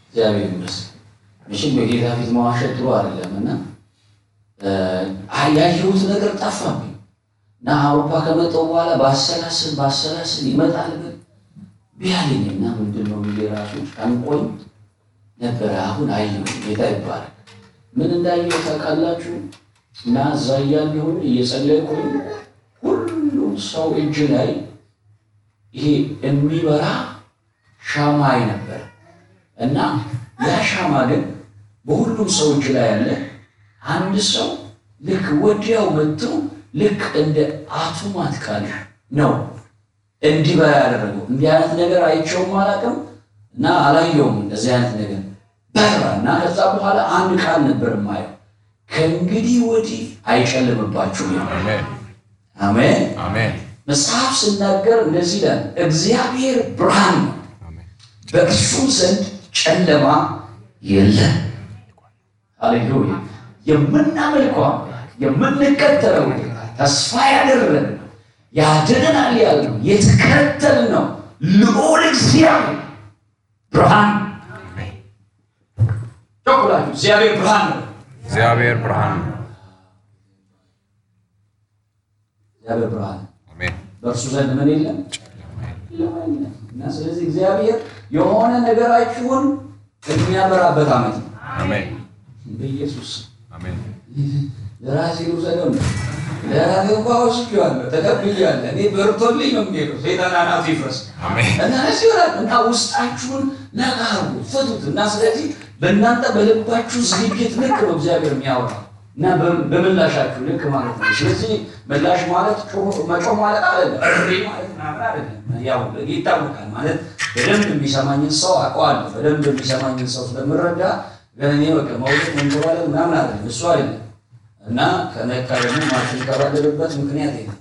እግዚአብሔር ይመስገን። መቼም በጌታ ፊት መዋሸት ጥሩ አይደለም እና ያየሁት ነገር ጠፋብኝ እና አውሮፓ ከመጣሁ በኋላ ባሰላስል ባሰላስል ይመጣል ግን ቢያለኝና ምንድን ነው ብዬ ራሱ ጨንቆኝ ነበረ። አሁን አየሁ። ጌታ ይባላል። ምን እንዳየሁ ታውቃላችሁ? እና እዛ እያለሁኝ እየጸለይኩኝ ሁሉም ሰው እጅ ላይ ይሄ የሚበራ ሻማ አይ ነበር እና ያ ሻማ ግን በሁሉም ሰው እጅ ላይ ያለ አንድ ሰው ልክ ወዲያው መጥቶ ልክ እንደ አቶማት ቃል ነው እንዲበራ ያደረገው። እንዲህ አይነት ነገር አይቼውም አላውቅም እና አላየውም እንደዚህ አይነት ነገር በራ እና ከዛ በኋላ አንድ ቃል ነበር የማየው ከእንግዲህ ወዲህ አይጨልምባችሁም። አሜን አሜን። አሜን መጽሐፍ ስናገር እንደዚህ ይላል፣ እግዚአብሔር ብርሃን ነው፣ አሜን በእርሱ ዘንድ ጨለማ የለም። ሃሌሉያ። የምናመልከው አምላክ የምንከተለው ተስፋ ያደረግነው ያድነናል ያልነው የተከተልነው ልዑል እግዚአብሔር ብርሃን ጮኩላችሁ እግዚአብሔር ብርሃን ነው። እግዚአብሔር ብርሃን ነው። እግዚአብሔር ብርሃን ነው። አሜን በእርሱ ዘንድ ምን የለም የለም። እና ስለዚህ እግዚአብሔር የሆነ ነገራችሁን የሚያበራበት ዓመት ነው። አሜን በኢየሱስ አሜን ለራሴ ውሰደው ነው። ለራሴ እንኳ ወስጄዋለሁ፣ ተቀብያለሁ። እኔ በርቶልኝ ነው የሚሄደው። ሰይጣን አናቱ ይፍረስ አሜን እና እዚህ ይሆናል እና ውስጣችሁን ነቃ አድርጉ፣ ፍቱት እና ስለዚህ በእናንተ በልባችሁ ዝግጅት ልክ ነው እግዚአብሔር የሚያወራው እና በ- በምላሻችሁ ልክ ማለት ነው። ስለዚህ ምላሽ ማለት ጮህ- መጮህ ማለት አይደለም፣ እሪ ማለት ምናምን አይደለም። ያው ይታወቃል ማለት በደንብ የሚሰማኝን ሰው አውቀዋለሁ። በደንብ የሚሰማኝን ሰው ስለምረዳ ግን እኔ በቃ መውደቅ መንከባለል ምናምን አይደለም፣ እሱ አይደለም እና ከነካ ደግሞ ማትንከባለልበት ምክንያት የለም።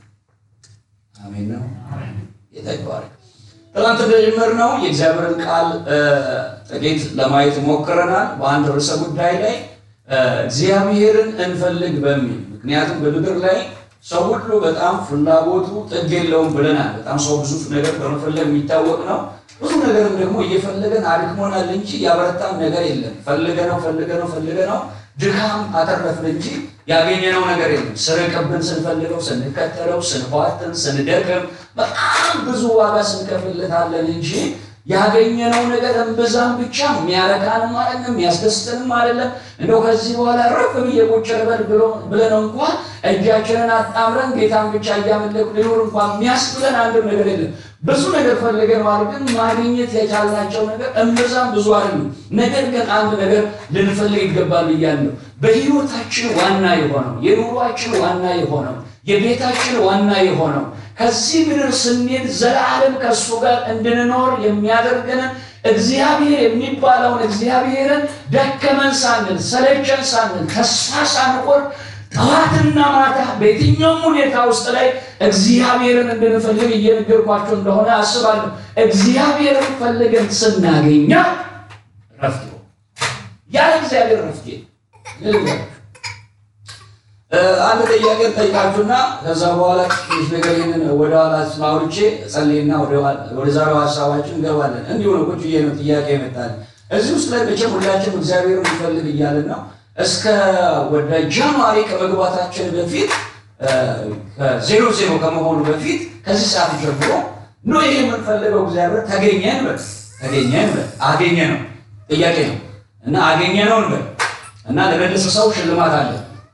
አሜን ነው ጌታ ይባረክ። ትናንት እንደጀመርነው የእግዚአብሔርን ቃል እ፣ ጥቂት ለማየት ሞክረናል። በአንድ ርዕሰ ጉዳይ ላይ እ፣ እግዚአብሔርን እንፈልግ በሚል ምክንያቱም በምድር ላይ ሰው ሁሉ በጣም ፍላጎቱ ጥግ የለውም ብለናል። በጣም ሰው ብዙ ነገር በመፈለግ የሚታወቅ ነው። ብዙ ነገርም ደግሞ እየፈለገን አድክሞናል እንጂ ያበረታን ነገር የለም። ፈልገነው ፈልገነው ፈልገነው ድካም አተረፍን እንጂ ያገኘነው ነገር የለም። ስርቅብን ስንፈልገው ስንከተለው ስንኳትን ስንደክም በጣም ብዙ ዋጋ ስንከፍልለታለን እንጂ ያገኘነው ነገር እምብዛም ብቻ የሚያረካንም አይደለም የሚያስደስትንም አይደለም። እንደው ከዚህ በኋላ ረፍ ብዬ ቁጭ ልበል ብሎ- ብለን እንኳን እጃችንን አጣምረን ጌታን ብቻ እያመለኩ ሊኖር እንኳን የሚያስብለን አንድም ነገር የለም። ብዙ ነገር ፈልገን ማለት ግን ማግኘት የቻልናቸው ነገር እምብዛም ብዙ አይደሉም። ነገር ግን አንድ ነገር ልንፈልግ ይገባል ብያለሁ። በህይወታችን ዋና የሆነው የኑሯችን ዋና የሆነው የቤታችን ዋና የሆነው ከዚህ ምድር ስንሄድ ዘላለም ከእሱ ጋር እንድንኖር የሚያደርገንን እግዚአብሔር የሚባለውን እግዚአብሔርን ደከመን ሳንል ሰለቸን ሳንል ተስፋ ሳንቆርጥ ጠዋትና ማታ በየትኛውም ሁኔታ ውስጥ ላይ እግዚአብሔርን እንድንፈልግ እየነገርኳቸው እንደሆነ አስባለሁ። እግዚአብሔርን ፈልገን ስናገኘው ረፍት ነው። ያለ እግዚአብሔር ረፍት የለም። እ፣ አንድ ጥያቄ ጠይቃችሁና ከዛ በኋላ ትንሽ ነገር ይህንን ወደ ኋላ አውርቼ ጸልይና ወደ ኋላ- ወደ ዛሬው ሀሳባችን እንገባለን። እንዲሁ ነው ቁጭ ብዬ ነው ጥያቄ ይመጣል። እዚህ ውስጥ ላይ መቼም ሁላችን እግዚአብሔርን እንፈልግ እያለን ነው። እስከ ወደ ጃንዋሪ ከመግባታችን በፊት እ፣ ከዜሮ ዜሮ ከመሆኑ በፊት ከዚህ ሰዓት ጀምሮ ኖ ይሄ የምንፈልገው እግዚአብሔር ተገኘን በል ተገኘን በል አገኘ ነው ጥያቄ ነው እና አገኘ ነው እንበል እና ለመለሰ ሰው ሽልማት አለ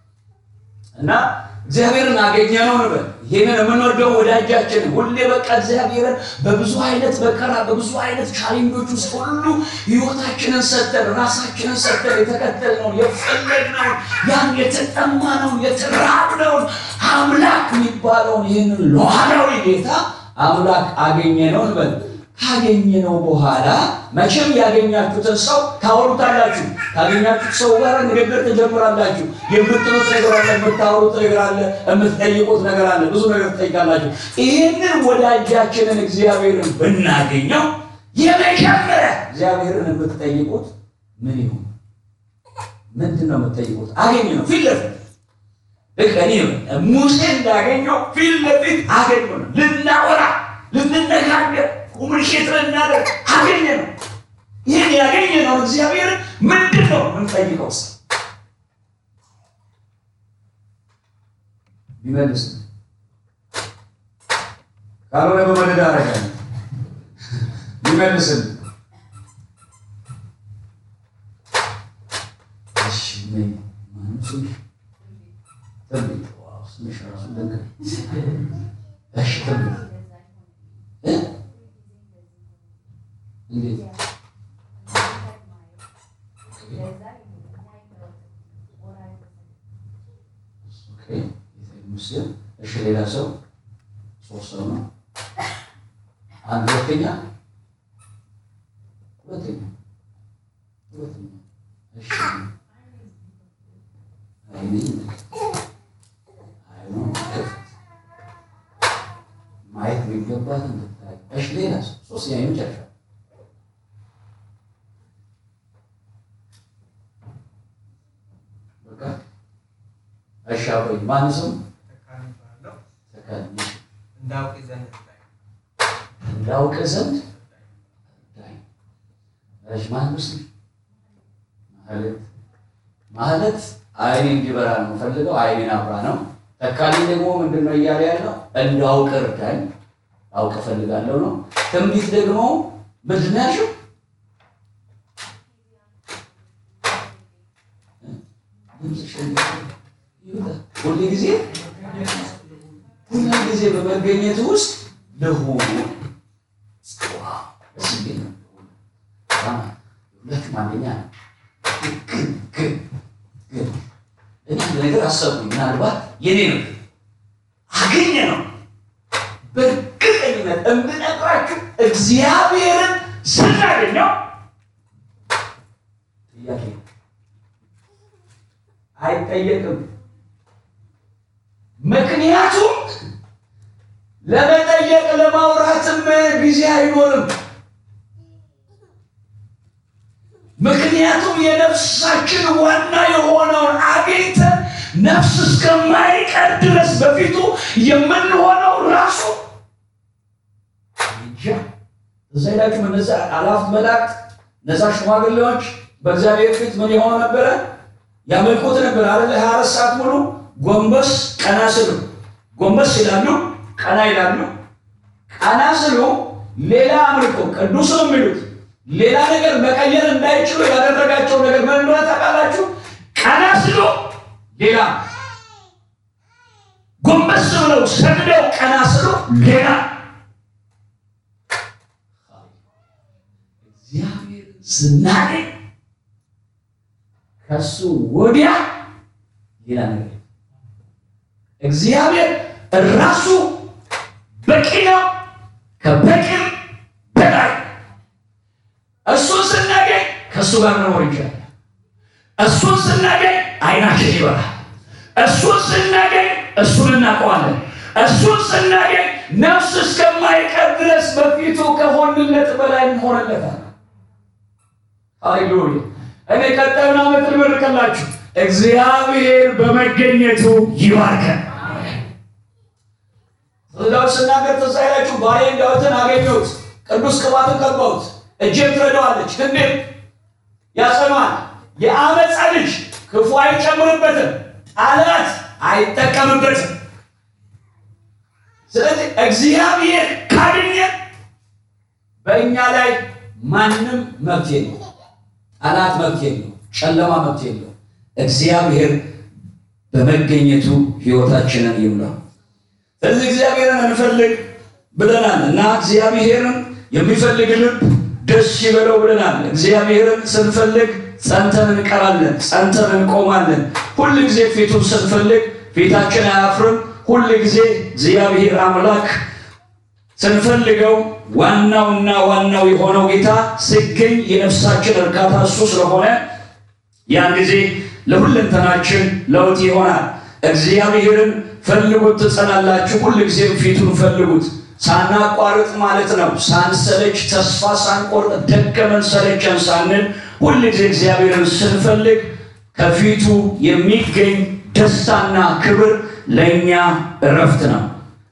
እና እግዚአብሔርን አገኘነው ነበር። ይህንን የምንወደው ወዳጃችን ሁሌ በቃ እግዚአብሔርን በብዙ አይነት መከራ በብዙ አይነት ቻሌንጆች ውስጥ ሁሉ ህይወታችንን ሰጠን፣ ራሳችንን ሰጠን፣ የተከተልነውን የፈለግነውን ያን የተጠማነውን የተራብነውን አምላክ የሚባለውን ይህንን ሉዓላዊ ጌታ አምላክ አገኘነው እንበል። ካገኘነው በኋላ መቼም ያገኛችሁትን ሰው ታወሩታላችሁ። ካገኛችሁት ሰው ጋር ንግግር ትጀምራላችሁ። የምትሉት ነገር አለ፣ የምታወሩት ነገር አለ፣ የምትጠይቁት ነገር አለ። ብዙ ነገር ትጠይቃላችሁ። ይህንን ወዳጃችንን እግዚአብሔርን ብናገኘው የመጀመሪያ እግዚአብሔርን የምትጠይቁት ምን ይሁን? ምንድን ነው የምትጠይቁት? አገኘ ነው ፊት ለፊት ልክ እኔ ሙሴ እንዳገኘው ፊት ለፊት አገኘ ነው ልናወራ ልንነጋገር ኮሙኒኬት ልናደርግ አገኘ ነው። ይህን ያገኘነው አሁን እግዚአብሔርን ምንድን ነው የምንጠይቀው? ስ ቢመልስ ካልሆነ በመደዳ አረጋል ቢመልስን እሺ ምን ማንም ሰው ትንቢት ዋው ስምሽ ራሱ ደንገ እሺ ትንቢት እ እንዴት ኦኬ ሙስሊም እሺ ሌላ ሰው ሶስት ሰው ነው አንድ ሁለተኛ ሁለተኛ ሁለተኛ እሺ አይኔ አይኑ ክፍት ማየት የሚገባት እንድታይ እሺ ሌላ ሰው ሶስተኛ የመጨረሻ በቃ እሺ አብሮኝ ማን ስም ተካልኝ እንዳውቅ ዘንድ እርዳኝ። እንዳውቅ ዘንድ እርዳኝ። እሺ ማን ምስል ማለት ማለት አይኔ እንዲበራ ነው የምፈልገው። አይኔን አብራ ነው። ተካልኝ ደግሞ ምንድን ነው እያለ ያለው እንዳውቅ እርዳኝ፣ አውቅ እፈልጋለሁ ነው። ትንቢት ደግሞ ምንድን ነው ያልሽው? ድምፅሽ ይወጣል። ሁል ጊዜ ሁል ጊዜ በመገኘት ውስጥ ለሆኑ ደስ የሚል ነው። በጣም ሁለቱም አንደኛ ነው። ግን ግን ግን እኔ አንድ ነገር አሰብኩኝ። ምናልባት የኔ ነው አገኘ ነው በእርግጠኝነት እምነግራችሁ እግዚአብሔርን ስናገኘው ጥያቄ አይጠየቅም። ምክንያቱም ለመጠየቅ ለማውራትም ጊዜ አይኖርም። ምክንያቱም የነፍሳችን ዋና የሆነውን አግኝተን ነፍስ እስከማይቀር ድረስ በፊቱ የምንሆነው ራሱ እንጃ። እዛ ሄዳችሁ እነዛ አላፍት መላእክት እነዛ ሽማግሌዎች በእግዚአብሔር ፊት ምን የሆነ ነበረ? ያመልኩት ነበር አይደል? ሀያ አራት ሰዓት ሙሉ ጎንበስ ቀና ስሉ ጎንበስ ይላሉ፣ ቀና ይላሉ። ቀና ስሉ ሌላ አምልኮ ቅዱስ ነው የሚሉት ሌላ ነገር መቀየር እንዳይችሉ ያደረጋቸው ነገር ምን እንደሆነ ታውቃላችሁ? ቀና ስሉ ሌላ፣ ጎንበስ ብለው ሰግደው ቀና ስሉ ሌላ። እግዚአብሔር ስናገኝ ከሱ ወዲያ ሌላ ነገር የለም። እግዚአብሔር ራሱ በቂ ነው፣ ከበቂም በላይ እሱን ስናገኝ ከእሱ ጋር መኖር ይችላል። እሱን ስናገኝ አይናችን ይበራል። እሱን ስናገኝ እሱን እናውቀዋለን። እሱን ስናገኝ ነፍስ እስከማይቀር ድረስ በፊቱ ከሆንለት በላይ እንሆንለታል። ሃሌሉያ! እኔ ቀጣዩን ዓመት ልመርቅላችሁ። እግዚአብሔር በመገኘቱ ይባርከን። ዳዊት ስናገር ትዝ አይላችሁ? ባሪያዬን ዳዊትን አገኘሁት፣ ቅዱስ ቅባትን ቀባሁት፣ እጄም ትረዳዋለች፣ ክንዴም ያጸናዋል። የአመፃ ልጅ ክፉ አይጨምርበትም፣ ጠላት አይጠቀምበትም። ስለዚህ እግዚአብሔር ካገኘ በእኛ ላይ ማንም መብት የለው፣ ጠላት መብት የለው፣ ጨለማ መብት የለው። እግዚአብሔር በመገኘቱ ሕይወታችንን ይሙላው። ስለዚህ እግዚአብሔርን እንፈልግ ብለናል እና እግዚአብሔርን የሚፈልግ ልብ ደስ ይበለው ብለናል። እግዚአብሔርን ስንፈልግ ጸንተን እንቀራለን፣ ጸንተን እንቆማለን። ሁል ጊዜ ፊቱን ስንፈልግ ፊታችን አያፍርም። ሁል ጊዜ እግዚአብሔር አምላክ ስንፈልገው ዋናውና ዋናው የሆነው ጌታ ሲገኝ የነፍሳችን እርካታ እሱ ስለሆነ ያን ጊዜ ለሁለንተናችን ለውጥ ይሆናል። እግዚአብሔርን ፈልጉት ትጸናላችሁ። ሁል ጊዜም ፊቱን ፈልጉት ሳናቋርጥ ማለት ነው። ሳንሰለች፣ ተስፋ ሳንቆርጥ፣ ደከመን ሰለቸን ሳንል ሁል ጊዜ እግዚአብሔርን ስንፈልግ ከፊቱ የሚገኝ ደስታና ክብር ለእኛ እረፍት ነው።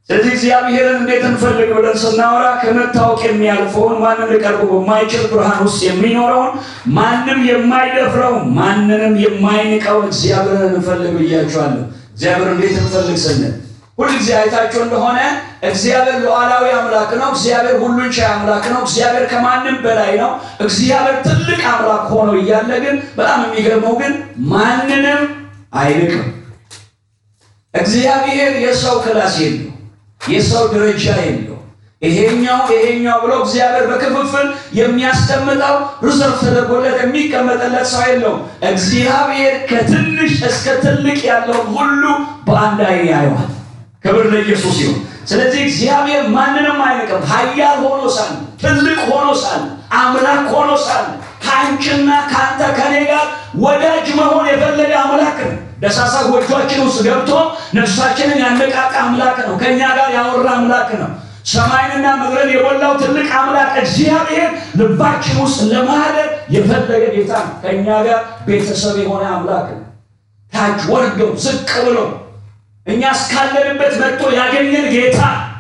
ስለዚህ እግዚአብሔርን እንዴት እንፈልግ ብለን ስናወራ ከመታወቅ የሚያልፈውን ማንም ሊቀርቡ በማይችል ብርሃን ውስጥ የሚኖረውን ማንም የማይደፍረው ማንንም የማይንቀው እግዚአብሔርን እንፈልግ ብያቸዋለሁ። እግዚአብሔር እንዴት እንፈልግ ስንል ሁልጊዜ አይታችሁ እንደሆነ እግዚአብሔር ሉዓላዊ አምላክ ነው። እግዚአብሔር ሁሉን ቻይ አምላክ ነው። እግዚአብሔር ከማንም በላይ ነው። እግዚአብሔር ትልቅ አምላክ ሆኖ እያለ ግን በጣም የሚገርመው ግን ማንንም አይንቅም። እግዚአብሔር የሰው ክላስ የለው፣ የሰው ደረጃ የለው። ይሄኛው ይሄኛው ብሎ እግዚአብሔር በክፍፍል የሚያስቀምጠው ሪዘርቭ ተደርጎለት የሚቀመጥለት ሰው የለውም። እግዚአብሔር ከትንሽ እስከ ትልቅ ያለውን ሁሉ በአንድ ዓይን ያየዋል። ክብር ለኢየሱስ ይሁን። ስለዚህ እግዚአብሔር ማንንም አይንቅም። ኃያል ሆኖ ሳለ፣ ትልቅ ሆኖ ሳለ፣ አምላክ ሆኖ ሳለ ከአንቺና ከአንተ ከኔ ጋር ወዳጅ መሆን የፈለገ አምላክ ነው። ደሳሳ ጎጆችን ውስጥ ገብቶ ነፍሳችንን ያነቃቃ አምላክ ነው። ከእኛ ጋር ያወራ አምላክ ነው። ሰማይንና ምድርን የሞላው ትልቅ አምላክ እግዚአብሔር ልባችን ውስጥ ለማደር የፈለገ ጌታ ነው። ከእኛ ጋር ቤተሰብ የሆነ አምላክ ነው። ታች ወርዶ ዝቅ ብሎ እኛ እስካለንበት መጥቶ ያገኘን ጌታ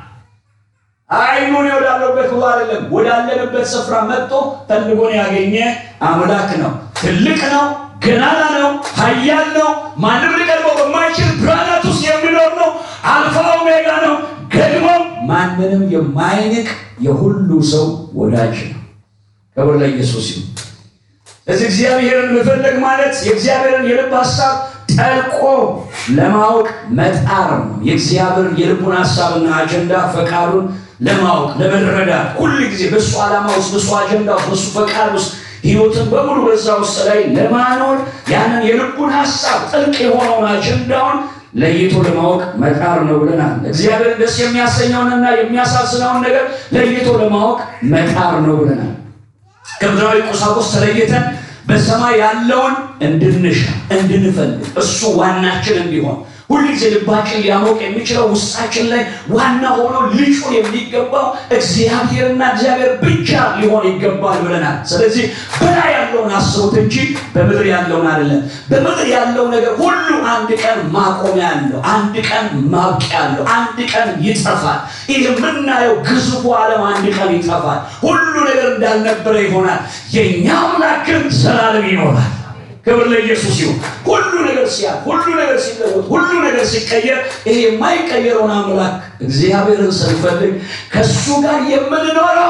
አይኑን ወዳለበት ብሎ አይደለም፣ ወዳለንበት ስፍራ መጥቶ ፈልጎን ያገኘ አምላክ ነው። ትልቅ ነው፣ ገናና ነው፣ ኃያል ነው። ማንም ሊቀርበው በማይችል ብርሃናት ውስጥ የሚኖር ነው። አልፋ ኦሜጋ ነው። ደግሞም ማንንም የማይንቅ የሁሉ ሰው ወዳጅ ነው። ክብር ለኢየሱስ ይሁን። ስለዚህ እግዚአብሔርን መፈለግ ማለት የእግዚአብሔርን የልብ ሀሳብ ጠልቆ ለማወቅ መጣር ነው። የእግዚአብሔር የልቡን ሀሳብና አጀንዳ ፈቃዱን ለማወቅ ለመረዳት፣ ሁል ጊዜ በእሱ ዓላማ ውስጥ በእሱ አጀንዳ ውስጥ በእሱ ፈቃድ ውስጥ ህይወትን በሙሉ በዛ ውስጥ ላይ ለማኖር ያንን የልቡን ሀሳብ ጥልቅ የሆነውን አጀንዳውን ለይቶ ለማወቅ መጣር ነው ብለናል። እግዚአብሔር ደስ የሚያሰኘውንና የሚያሳዝነውን ነገር ለይቶ ለማወቅ መጣር ነው ብለናል። ከምድራዊ ቁሳቁስ ተለይተን በሰማይ ያለውን እንድንሻ እንድንፈልግ እሱ ዋናችን እንዲሆን ሁልጊዜ ልባችን ሊያሞቅ የሚችለው ውስጣችን ላይ ዋና ሆኖ ልጩ የሚገባው እግዚአብሔርና እግዚአብሔር ብቻ ሊሆን ይገባል ብለናል። ስለዚህ በላይ ያለውን አስቡት እንጂ በምድር ያለውን አይደለም። በምድር ያለው ነገር ሁሉ አንድ ቀን ማቆሚያ አለው፣ አንድ ቀን ማብቂያ አለው፣ አንድ ቀን ይጠፋል። ይህ የምናየው ግዙፉ ዓለም አንድ ቀን ይጠፋል። ሁሉ ነገር እንዳልነበረ ይሆናል። የእኛ አምላክ ግን ዘላለም ይኖራል። ክብር ለኢየሱስ ይሁን። ሁሉ ነገር ሲያል፣ ሁሉ ነገር ሲለወጥ፣ ሁሉ ነገር ሲቀየር ይሄ የማይቀየረውን አምላክ እግዚአብሔርን ስንፈልግ ከእሱ ጋር የምንኖረው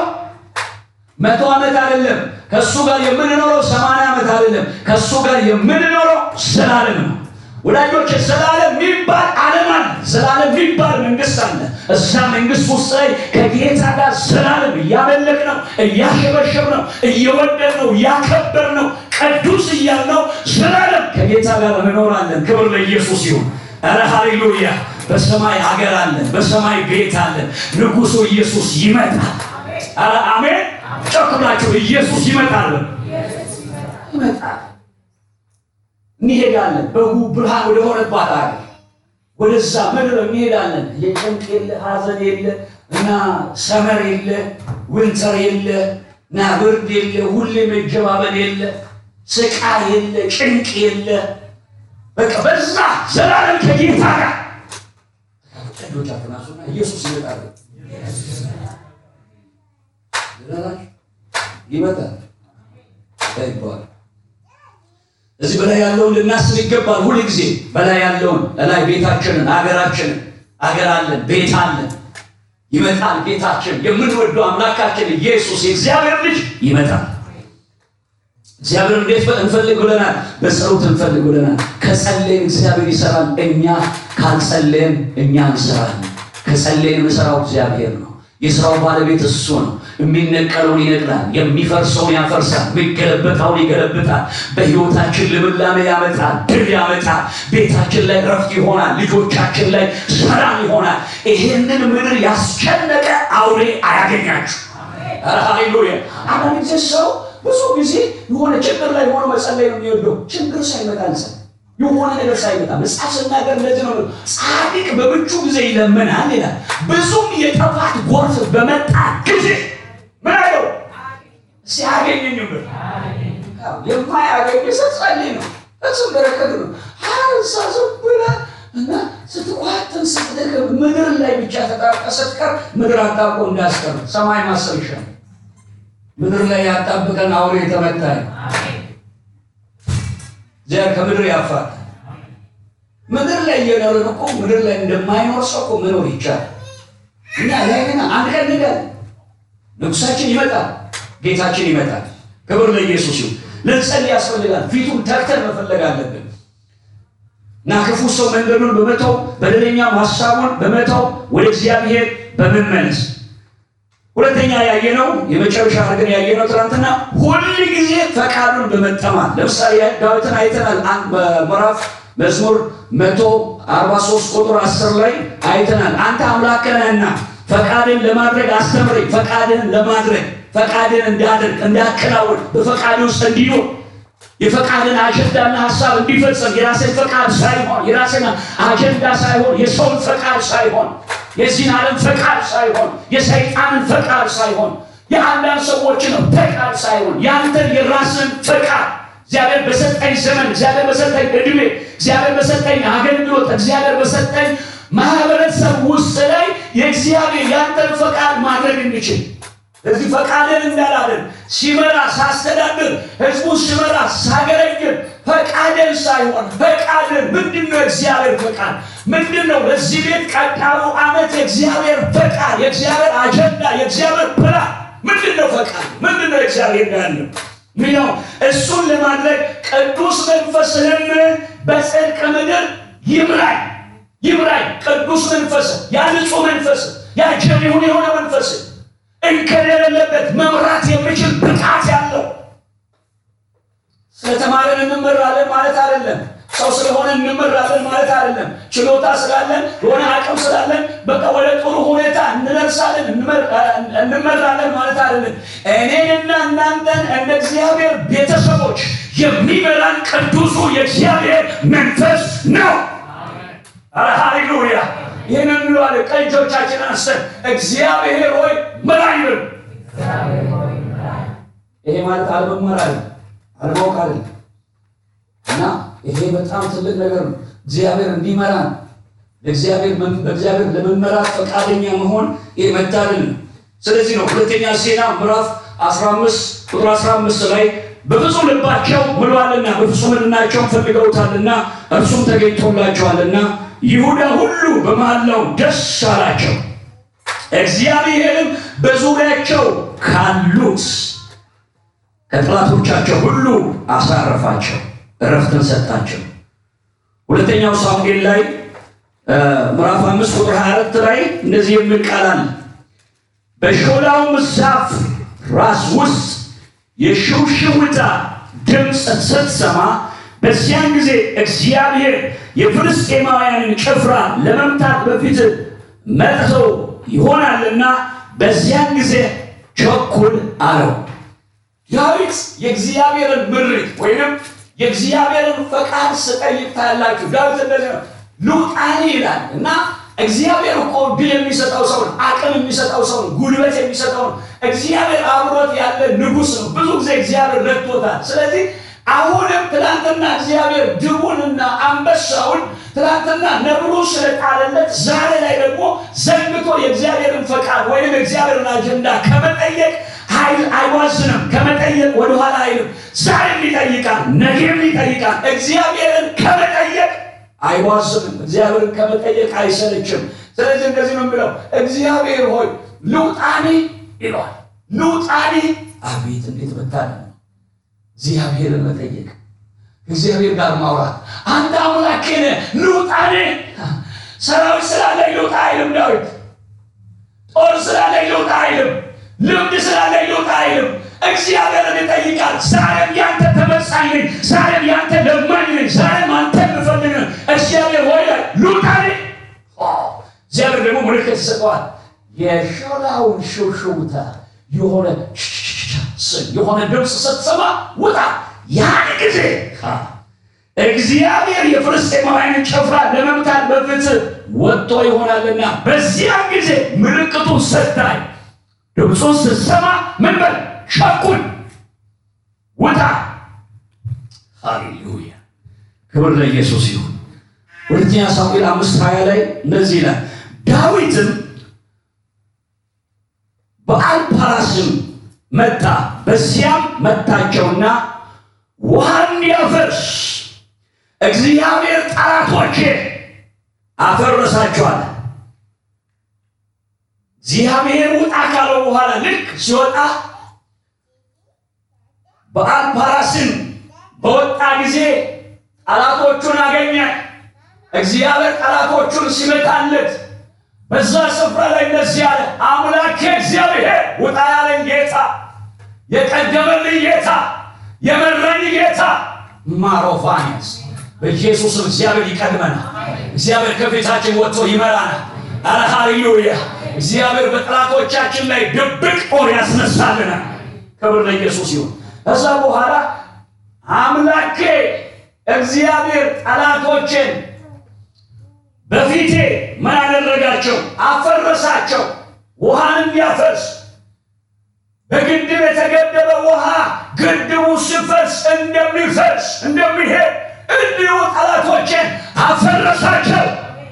መቶ ዓመት አይደለም። ከእሱ ጋር የምንኖረው ሰማንያ ዓመት አይደለም። ከእሱ ጋር የምንኖረው ዘላለም ነው። ወዳጆች ዘላለም የሚባል ዓለም አለ። ዘላለም የሚባል መንግስት አለ። እዛ መንግስት ውስጥ ላይ ከጌታ ጋር ዘላለም እያመለክ ነው፣ እያሸበሸብ ነው፣ እየወደድ ነው፣ እያከበር ነው፣ ቅዱስ እያል ነው። ዘላለም ከጌታ ጋር እንኖራለን። ክብር ለኢየሱስ ይሁን። ኧረ ሃሌሉያ! በሰማይ ሀገር አለን፣ በሰማይ ቤት አለን። ንጉሱ ኢየሱስ ይመጣል። ኧረ አሜን! ጮክ ብላችሁ ኢየሱስ ይመጣል፣ ይመጣል እንሄዳለን በጉ ብርሃን ወደሆነባት ሀገር ወደዛ ምድር እንሄዳለን። የጭንቅ የለ ሐዘን የለ እና ሰመር የለ ውንተር የለ እና ብርድ የለ ሁሌ መጀባበል የለ ስቃይ የለ ጭንቅ የለ በቃ በዛ ዘላለም ከጌታ ጋር ቀዶች አፍናሱና ኢየሱስ ይመጣል ይመጣል ይባላል። እዚህ በላይ ያለውን ልናስብ ይገባል። ሁል ጊዜ በላይ ያለውን እላይ ቤታችንን፣ አገራችንን፣ አገር አለን፣ ቤት አለን። ይመጣል ጌታችን፣ የምንወደው አምላካችን ኢየሱስ የእግዚአብሔር ልጅ ይመጣል። እግዚአብሔር እንዴት እንፈልግ ብለናል? በጸሎት እንፈልግ ብለናል። ከጸለይን እግዚአብሔር ይሰራል። እኛ ካልጸለይን እኛ እንሰራለን። ከጸለይን የምሰራው እግዚአብሔር ነው። የስራው ባለቤት እሱ ነው። የሚነቀለውን ይነቅላል፣ የሚፈርሰውን ያፈርሳል፣ የሚገለበጣውን ይገለብጣል። በሕይወታችን ልምላሜ ያመጣል፣ ድል ያመጣል። ቤታችን ላይ ረፍት ይሆናል፣ ልጆቻችን ላይ ሰላም ይሆናል። ይሄንን ምድር ያስጨነቀ አውሬ አያገኛችሁ። ኧረ ሃሌሉያ! አንዳንድ ጊዜ ሰው ብዙ ጊዜ የሆነ ችግር ላይ ሆኖ መጸለይ ነው የሚወደው። ችግር ሳይመጣ ንጸ የሆነ ነገር ሳይመጣ መጽሐፍ ስናገር እንደዚህ ነው። ጻድቅ በምቹ ጊዜ ይለምናል ይላል። ብዙም የጥፋት ጎርፍ በመጣ ጊዜ ምን አለው ሲያገኘኝ ብር የማያገኝ ሰው ጸልይ ነው። እሱም በረከት ነው። ሀርሳ ዝም ብለህ እና ስትቋጥን ስትደክም ምድር ላይ ብቻ ተጣብቀ ስትቀር ምድር አጣብቆ እንዳያስቀር ሰማይ ማሰብ ይሻል። ምድር ላይ ያጣብቀን አውሬ የተመታ ነው። እግዚአብሔር ከምድር ያፋታል። ምድር ላይ እየኖርን እኮ ምድር ላይ እንደማይኖር ሰው እኮ መኖር ይቻላል። እኛ ላይ ግን አንድ ቀን ንጋል ንጉሳችን ይመጣል፣ ጌታችን ይመጣል። ክብር ለኢየሱስ ይሁን። ልንጸልይ ያስፈልጋል። ፊቱን ተግተን መፈለግ አለብን እና ክፉ ሰው መንገዱን በመተው በደለኛም ሀሳቡን በመተው ወደ እግዚአብሔር በመመለስ ሁለተኛ ያየነው የመጨረሻ አድርገን ያየነው ትናንትና ሁል ጊዜ ፈቃዱን በመጠማት ለምሳሌ ዳዊትን አይተናል። አንድ በምዕራፍ መዝሙር መቶ አርባ ሶስት ቁጥር አስር ላይ አይተናል። አንተ አምላክ ነህና ፈቃድን ለማድረግ አስተምረኝ፣ ፈቃድን ለማድረግ ፈቃድን እንዳደርግ እንዳከናወን በፈቃድ ውስጥ እንዲኖር የፈቃድን አጀንዳና ሀሳብ እንዲፈጸም የራሴን ፈቃድ ሳይሆን የራሴን አጀንዳ ሳይሆን የሰውን ፈቃድ ሳይሆን የዚህን ዓለም ፈቃድ ሳይሆን የሰይጣንን ፈቃድ ሳይሆን የአንዳንድ ሰዎችን ፈቃድ ሳይሆን ያንተን የራስን ፈቃድ እግዚአብሔር በሰጠኝ ዘመን፣ እግዚአብሔር በሰጠኝ እድሜ፣ እግዚአብሔር በሰጠኝ አገልግሎት፣ እግዚአብሔር በሰጠኝ ማህበረሰብ ውስጥ ላይ የእግዚአብሔር ያንተን ፈቃድ ማድረግ እንችል እዚህ ፈቃድን እንዳላደርግ ሲመራ ሳስተዳድር ህዝቡን ሲመራ ሳገለግል ፈቃድን ሳይሆን ፈቃድን ምንድን ነው? እግዚአብሔር ፈቃድ ምንድን ነው? ለዚህ ቤት ቀጣዩ ዓመት የእግዚአብሔር ፈቃድ፣ የእግዚአብሔር አጀንዳ፣ የእግዚአብሔር ፕላን ምንድን ነው? ፈቃድ ምንድን ነው? እግዚአብሔር ያለው ሚለው እሱን ለማድረግ ቅዱስ መንፈስህም በጽድቅ ምድር ይምራኝ ይምራኝ። ቅዱስ መንፈስ ያ ንጹህ መንፈስ ያ ጀሪሁን የሆነ መንፈስ እንከን የሌለበት መምራት የሚችል ብቃት ያለው ስለተማረን እንመራለን ማለት አይደለም። ሰው ስለሆነ እንመራለን ማለት አይደለም። ችሎታ ስላለን የሆነ አቅም ስላለን በቃ ወደ ጥሩ ሁኔታ እንደርሳለን እንመራለን ማለት አይደለም። እኔንና እናንተን እንደ እግዚአብሔር ቤተሰቦች የሚመራን ቅዱሱ የእግዚአብሔር መንፈስ ነው። አረ ሃሌሉያ! ይህንን እንለዋለን። ቀኝ እጆቻችንን አንስተን እግዚአብሔር ሆይ ምራኝ በሉ። ይሄ ማለት አለመማር አለ አለማወቅ አለ እና ይሄ በጣም ትልቅ ነገር ነው። እግዚአብሔር እንዲመራን ለእግዚአብሔር በእግዚአብሔር ለመመራት ፈቃደኛ መሆን ይህ መታደል ነው። ስለዚህ ነው ሁለተኛ ዜና ምዕራፍ 15 ቁጥር 15 ላይ በፍጹም ልባቸው ምሏልና በፍጹም ሕሊናቸውም ፈልገውታልና እርሱም ተገኝቶላቸዋልና ይሁዳ ሁሉ በመሐላው ደስ አላቸው። እግዚአብሔርም በዙሪያቸው ካሉት ከጠላቶቻቸው ሁሉ አሳረፋቸው፣ እረፍትን ሰጣቸው። ሁለተኛው ሳሙኤል ላይ ምዕራፍ አምስት ቁጥር 24 ላይ እንደዚህ የሚል ቃል አለ። በሾላውም ዛፍ ራስ ውስጥ የሽውሽውታ ድምፅ ስትሰማ በዚያን ጊዜ እግዚአብሔር የፍልስጤማውያንን ጭፍራ ለመምታት በፊት መጥተው ይሆናልና በዚያን ጊዜ ቸኩል አለው። ዳዊት የእግዚአብሔርን ምሪት ወይንም የእግዚአብሔርን ፈቃድ ስጠይቅ ታያላችሁ። ዳዊት እንደዚህ ነው ሉቃኒ ይላል እና እግዚአብሔር እኮ ድል የሚሰጠው ሰው ነው። አቅም የሚሰጠው ሰው ነው። ጉልበት የሚሰጠው ነው። እግዚአብሔር አብሮት ያለ ንጉሥ ነው። ብዙ ጊዜ እግዚአብሔር ረድቶታል። ስለዚህ አሁንም ትናንትና እግዚአብሔር ድቡንና አንበሳውን ትናንትና ነብሩ ስለጣለለት ዛሬ ላይ ደግሞ ዘንግቶ የእግዚአብሔርን ፈቃድ ወይም የእግዚአብሔርን አጀንዳ ከመጠየቅ ኃይል አይዋዝንም። ከመጠየቅ ወደኋላ አይልም። ዛሬም ይጠይቃል፣ ነገም ይጠይቃል። እግዚአብሔርን ከመጠየቅ አይዋዝንም። እግዚአብሔርን ከመጠየቅ አይሰለችም። ስለዚህ እንደዚህ ነው የሚለው እግዚአብሔር ሆይ ልውጣኒ ይለዋል። ልውጣኒ አቤት እንዴት መታደል ነው! እግዚአብሔርን መጠየቅ እግዚአብሔር ጋር ማውራት አንተ አምላኬ ነህ፣ ልውጣኔ ሰራዊት ስላለኝ ልውጣ አይልም ዳዊት። ጦር ስላለኝ ልውጣ አይልም። ልምድ ስላለኝ ልውጣ አይልም። እግዚአብሔርን ይጠይቃል። ዛሬም ያንተ ተመጻኝ ነኝ፣ ዛሬም ያንተ ለማኝ ነኝ፣ ዛሬም አንተ የምፈልግ ነኝ። እግዚአብሔር ወይ ላይ ልውጣኔ። እግዚአብሔር ደግሞ ምልክት ይሰጠዋል። የሾላውን ሽውሽውታ የሆነ የሆነ ድምፅ ስትሰማ ውጣ። ያን ጊዜ እግዚአብሔር የፍልስጤማውያንን ጭፍራ ለመምታት በፊት ወጥቶ ይሆናልና በዚያም ጊዜ ምልክቱን ስታይ ድምፁን ስትሰማ ምን በል ሸኩን ውጣ። ሃሌሉያ ክብር ለኢየሱስ ይሁን። ሁለተኛ ሳሙኤል አምስት ሀያ ላይ እንደዚህ ይላል ዳዊትም በአልፓራስም መታ በዚያም መታቸውና ውሃ እንዲያፈርስ እግዚአብሔር ጠላቶቼ አፈረሳቸዋል። እግዚአብሔር ውጣ ካለው በኋላ ልክ ሲወጣ በአልፓራስም በወጣ ጊዜ ጠላቶቹን አገኘ። እግዚአብሔር ጠላቶቹን ሲመታለት በዛ ስፍራ ላይ እንደዚህ አለ፣ አምላኬ እግዚአብሔር ውጣ ያለኝ ጌታ፣ የቀደመልኝ ጌታ፣ የመራኝ ጌታ ማሮፋኒያስ በኢየሱስ እግዚአብሔር ይቀድመናል። እግዚአብሔር ከፊታችን ወጥቶ ይመራናል። አረ ሃሌሉያ! እግዚአብሔር በጠላቶቻችን ላይ ድብቅ ጦር ያስነሳልናል። ክብር ለኢየሱስ ይሁን። ከዛ በኋላ አምላኬ እግዚአብሔር ጠላቶችን በፊቴ ምን አደረጋቸው? አፈረሳቸው። ውሃን እንዲያፈርስ በግድብ የተገደበ ውሃ ግድቡ ሲፈርስ እንደሚፈርስ እንደሚሄድ እንዲሁ ጠላቶችን አፈረሳቸው።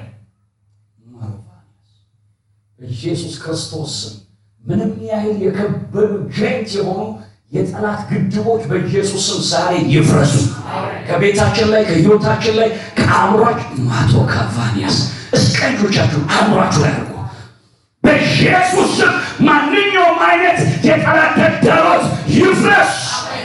በኢየሱስ ክርስቶስ ስም ምንም ያህል የከበዱ ጀንት የሆኑ የጠላት ግድቦች በኢየሱስ ስም ዛሬ ይፍረሱ። ከቤታችን ላይ ከህይወታችን ላይ ከአእምሯችን ማቶ ካቫኒያስ እስከ እጆቻችሁ አእምሯችሁ ላይ አድርጎ በኢየሱስ ስም ማንኛውም አይነት የጠላት ተግዳሮት ይፍረስ።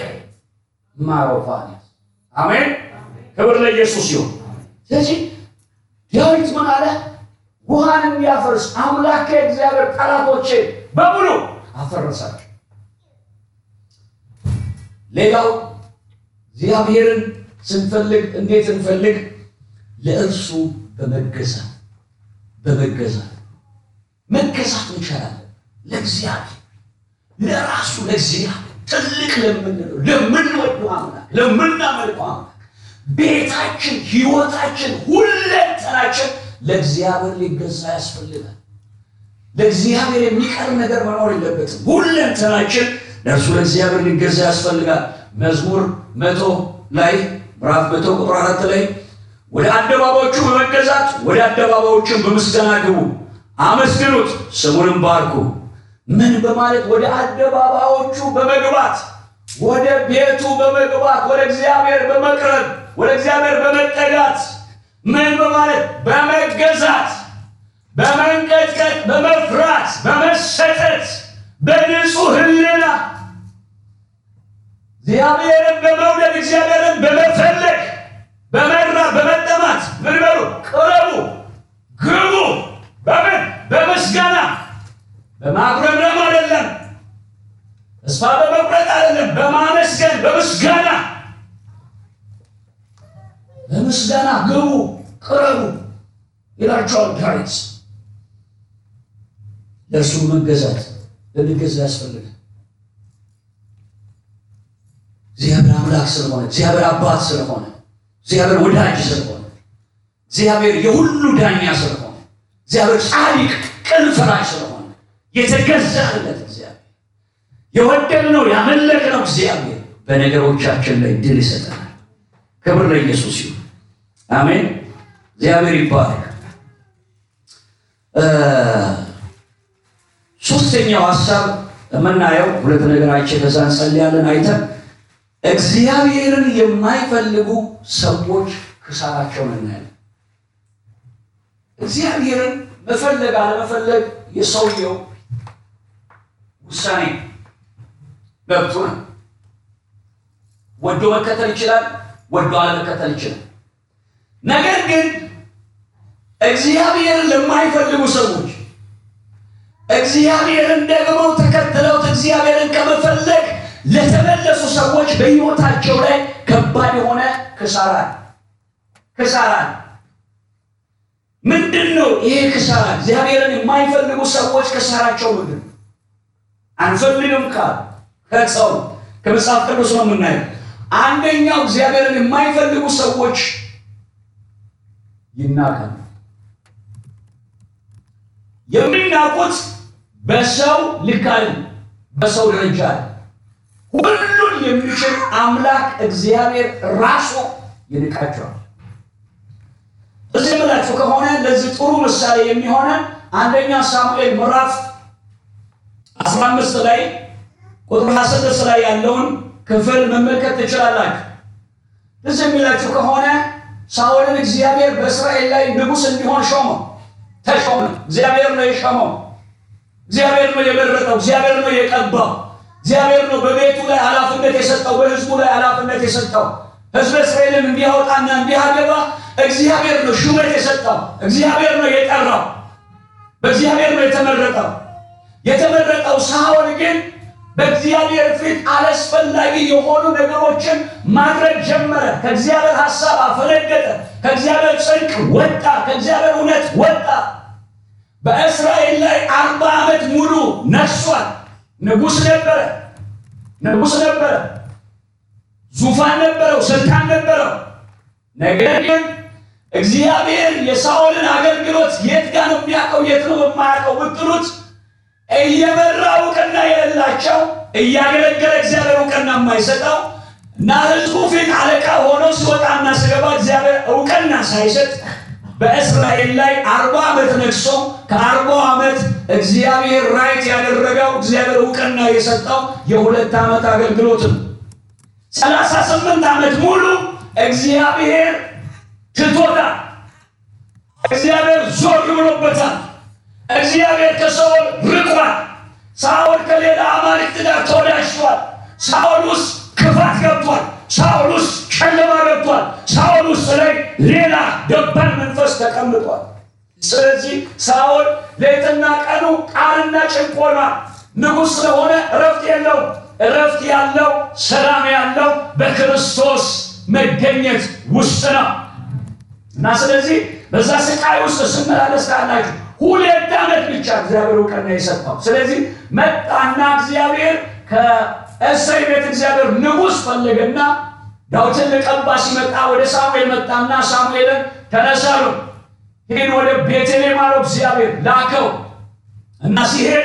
ማሮፋኒያስ አሜን። ክብር ለኢየሱስ ይሁን። ስለዚህ ዳዊት ምን አለ? ውሃን የሚያፈርስ አምላክ እግዚአብሔር ጠላቶቼ በሙሉ አፈረሳቸው። ሌላው እግዚአብሔርን ስንፈልግ እንዴት እንፈልግ? ለእርሱ በመገዛት በመገዛት መገዛት እንችላለን። ለእግዚአብሔር ለራሱ ለእግዚአብሔር ትልቅ ለምንለው ለምንወደው አምላክ ለምናመልከው አምላክ ቤታችን፣ ህይወታችን፣ ሁለንተናችን ለእግዚአብሔር ሊገዛ ያስፈልጋል። ለእግዚአብሔር የሚቀር ነገር መኖር የለበትም። ሁለንተናችን ለእርሱ ለእግዚአብሔር ሊገዛ ያስፈልጋል። መዝሙር መቶ ላይ ምዕራፍ መቶ ቁጥር አራት ላይ ወደ አደባባዮቹ በመገዛት ወደ አደባባዮቹን በምስጋና ግቡ፣ አመስግኑት፣ ስሙንም ባርኩ። ምን በማለት ወደ አደባባዮቹ በመግባት ወደ ቤቱ በመግባት ወደ እግዚአብሔር በመቅረብ ወደ እግዚአብሔር በመጠጋት ምን በማለት በመገዛት በመንቀጥቀጥ በመፍራት በመሰጠት በንጹህ ህልና እግዚአብሔርን በመውደድ እግዚአብሔርን በመፈለግ በመራ በመጠማት ምን በሉ ቅረቡ ግቡ በምን በምስጋና በማጉረምረም አይደለም ተስፋ በመቁረጥ አይደለም በማመስገን በምስጋና በምስጋና ግቡ ቅረቡ ይላቸዋል ዳዊት ለእርሱ መገዛት ልንገዛ ያስፈልጋል እግዚአብሔር አምላክ ስለሆነ እግዚአብሔር አባት ስለሆነ እግዚአብሔር ወዳጅ ስለሆነ እግዚአብሔር የሁሉ ዳኛ ስለሆነ እግዚአብሔር ጻድቅ ቅን ፈራጅ ስለሆነ የተገዛለት እግዚአብሔር የወደድነው ያመለክነው እግዚአብሔር በነገሮቻችን ላይ ድል ይሰጠናል። ክብር ለኢየሱስ ይሁን። አሜን። እግዚአብሔር ይባረክ። ሶስተኛው ሀሳብ የምናየው ሁለት ነገር አይቼ ከዛ እንጸልያለን አይተን እግዚአብሔርን የማይፈልጉ ሰዎች ክሳራቸውን እናያለን። እግዚአብሔርን መፈለግ አለመፈለግ የሰውየው ውሳኔ መብቱ ነው። ወዶ መከተል ይችላል፣ ወዶ አለመከተል ይችላል። ነገር ግን እግዚአብሔርን ለማይፈልጉ ሰዎች እግዚአብሔርን ደግሞ ተከትለውት እግዚአብሔርን ከመፈለግ ለተመለሱ ሰዎች በሕይወታቸው ላይ ከባድ የሆነ ክሳራ ክሳራ ምንድን ነው? ይሄ ክሳራ እግዚአብሔርን የማይፈልጉ ሰዎች ክሳራቸው ምንድን ነው? አንፈልግም ካል ከሰው ከመጽሐፍ ቅዱስ ነው የምናየው። አንደኛው እግዚአብሔርን የማይፈልጉ ሰዎች ይናቃሉ። የሚናቁት በሰው ልክ አይደለም፣ በሰው ደረጃ አለ። ሁሉን የሚችል አምላክ እግዚአብሔር ራሱ ይንቃቸዋል። እዚህ ብላችሁ ከሆነ ለዚህ ጥሩ ምሳሌ የሚሆነ አንደኛ ሳሙኤል ምዕራፍ 15 ላይ ቁጥር 16 ላይ ያለውን ክፍል መመልከት ትችላላችሁ። እዚህ የሚላችሁ ከሆነ ሳኦልን እግዚአብሔር በእስራኤል ላይ ንጉሥ እንዲሆን ሾመው፣ ተሾመ። እግዚአብሔር ነው የሾመው። እግዚአብሔር ነው የመረጠው። እግዚአብሔር ነው የቀባው። እግዚአብሔር ነው በቤቱ ላይ ኃላፊነት የሰጠው፣ በሕዝቡ ላይ ኃላፊነት የሰጠው። ሕዝበ እስራኤልን እንዲያወጣና እንዲያገባ እግዚአብሔር ነው ሹመት የሰጠው። እግዚአብሔር ነው የጠራው። በእግዚአብሔር ነው የተመረጠው። የተመረጠው ሳኦል ግን በእግዚአብሔር ፊት አላስፈላጊ የሆኑ ነገሮችን ማድረግ ጀመረ። ከእግዚአብሔር ሐሳብ አፈነገጠ። ከእግዚአብሔር ጽድቅ ወጣ። ከእግዚአብሔር እውነት ወጣ። በእስራኤል ላይ አርባ ዓመት ሙሉ ነግሷል። ንጉሥ ነበረ። ንጉሥ ነበረ። ዙፋን ነበረው። ስልጣን ነበረው። ነገር ግን እግዚአብሔር የሳኦልን አገልግሎት የት ጋር ነው የሚያውቀው? የት ነው የማያውቀው ብትሉት እየመራ እውቅና የሌላቸው እያገለገለ እግዚአብሔር እውቅና የማይሰጠው እና ሕዝቡ ፊት አለቃ ሆኖ ሲወጣና ሲገባ እግዚአብሔር እውቅና ሳይሰጥ በእስራኤል ላይ አርባ ዓመት ነግሶ ከአርባው ዓመት እግዚአብሔር ራይት ያደረገው እግዚአብሔር እውቅና የሰጠው የሁለት ዓመት አገልግሎት ነው። ሰላሳ ስምንት ዓመት ሙሉ እግዚአብሔር ትቶታል። እግዚአብሔር ዞር ብሎበታል። እግዚአብሔር ከሳኦል ርቋል። ሳኦል ከሌላ አማልክት ጋር ተወዳጅቷል። ሳኦል ውስጥ ክፋት ገብቷል። ሳኦል ውስጥ ጨለማ ገብቷል። ሳኦል ውስጥ ላይ ሌላ ደባል መንፈስ ተቀምጧል። ስለዚህ ሳኦል ሌትና ቀኑ ቃልና ጭንቆና ንጉሥ ስለሆነ እረፍት የለውም። እረፍት ያለው ሰላም ያለው በክርስቶስ መገኘት ውስጥ ነው እና ስለዚህ በዛ ስቃይ ውስጥ ስመላለስ ካላችሁ ሁለት ዓመት ብቻ እግዚአብሔር እውቅና የሰጠው። ስለዚህ መጣና እግዚአብሔር ከእሰይ ቤት እግዚአብሔር ንጉሥ ፈለገና ዳዊትን ልቀባ ሲመጣ ወደ ሳሙኤል መጣና ሳሙኤልን ተነሳሉ ሄድ ወደ ቤተልሔም አለው እግዚአብሔር ላከው እና ሲሄድ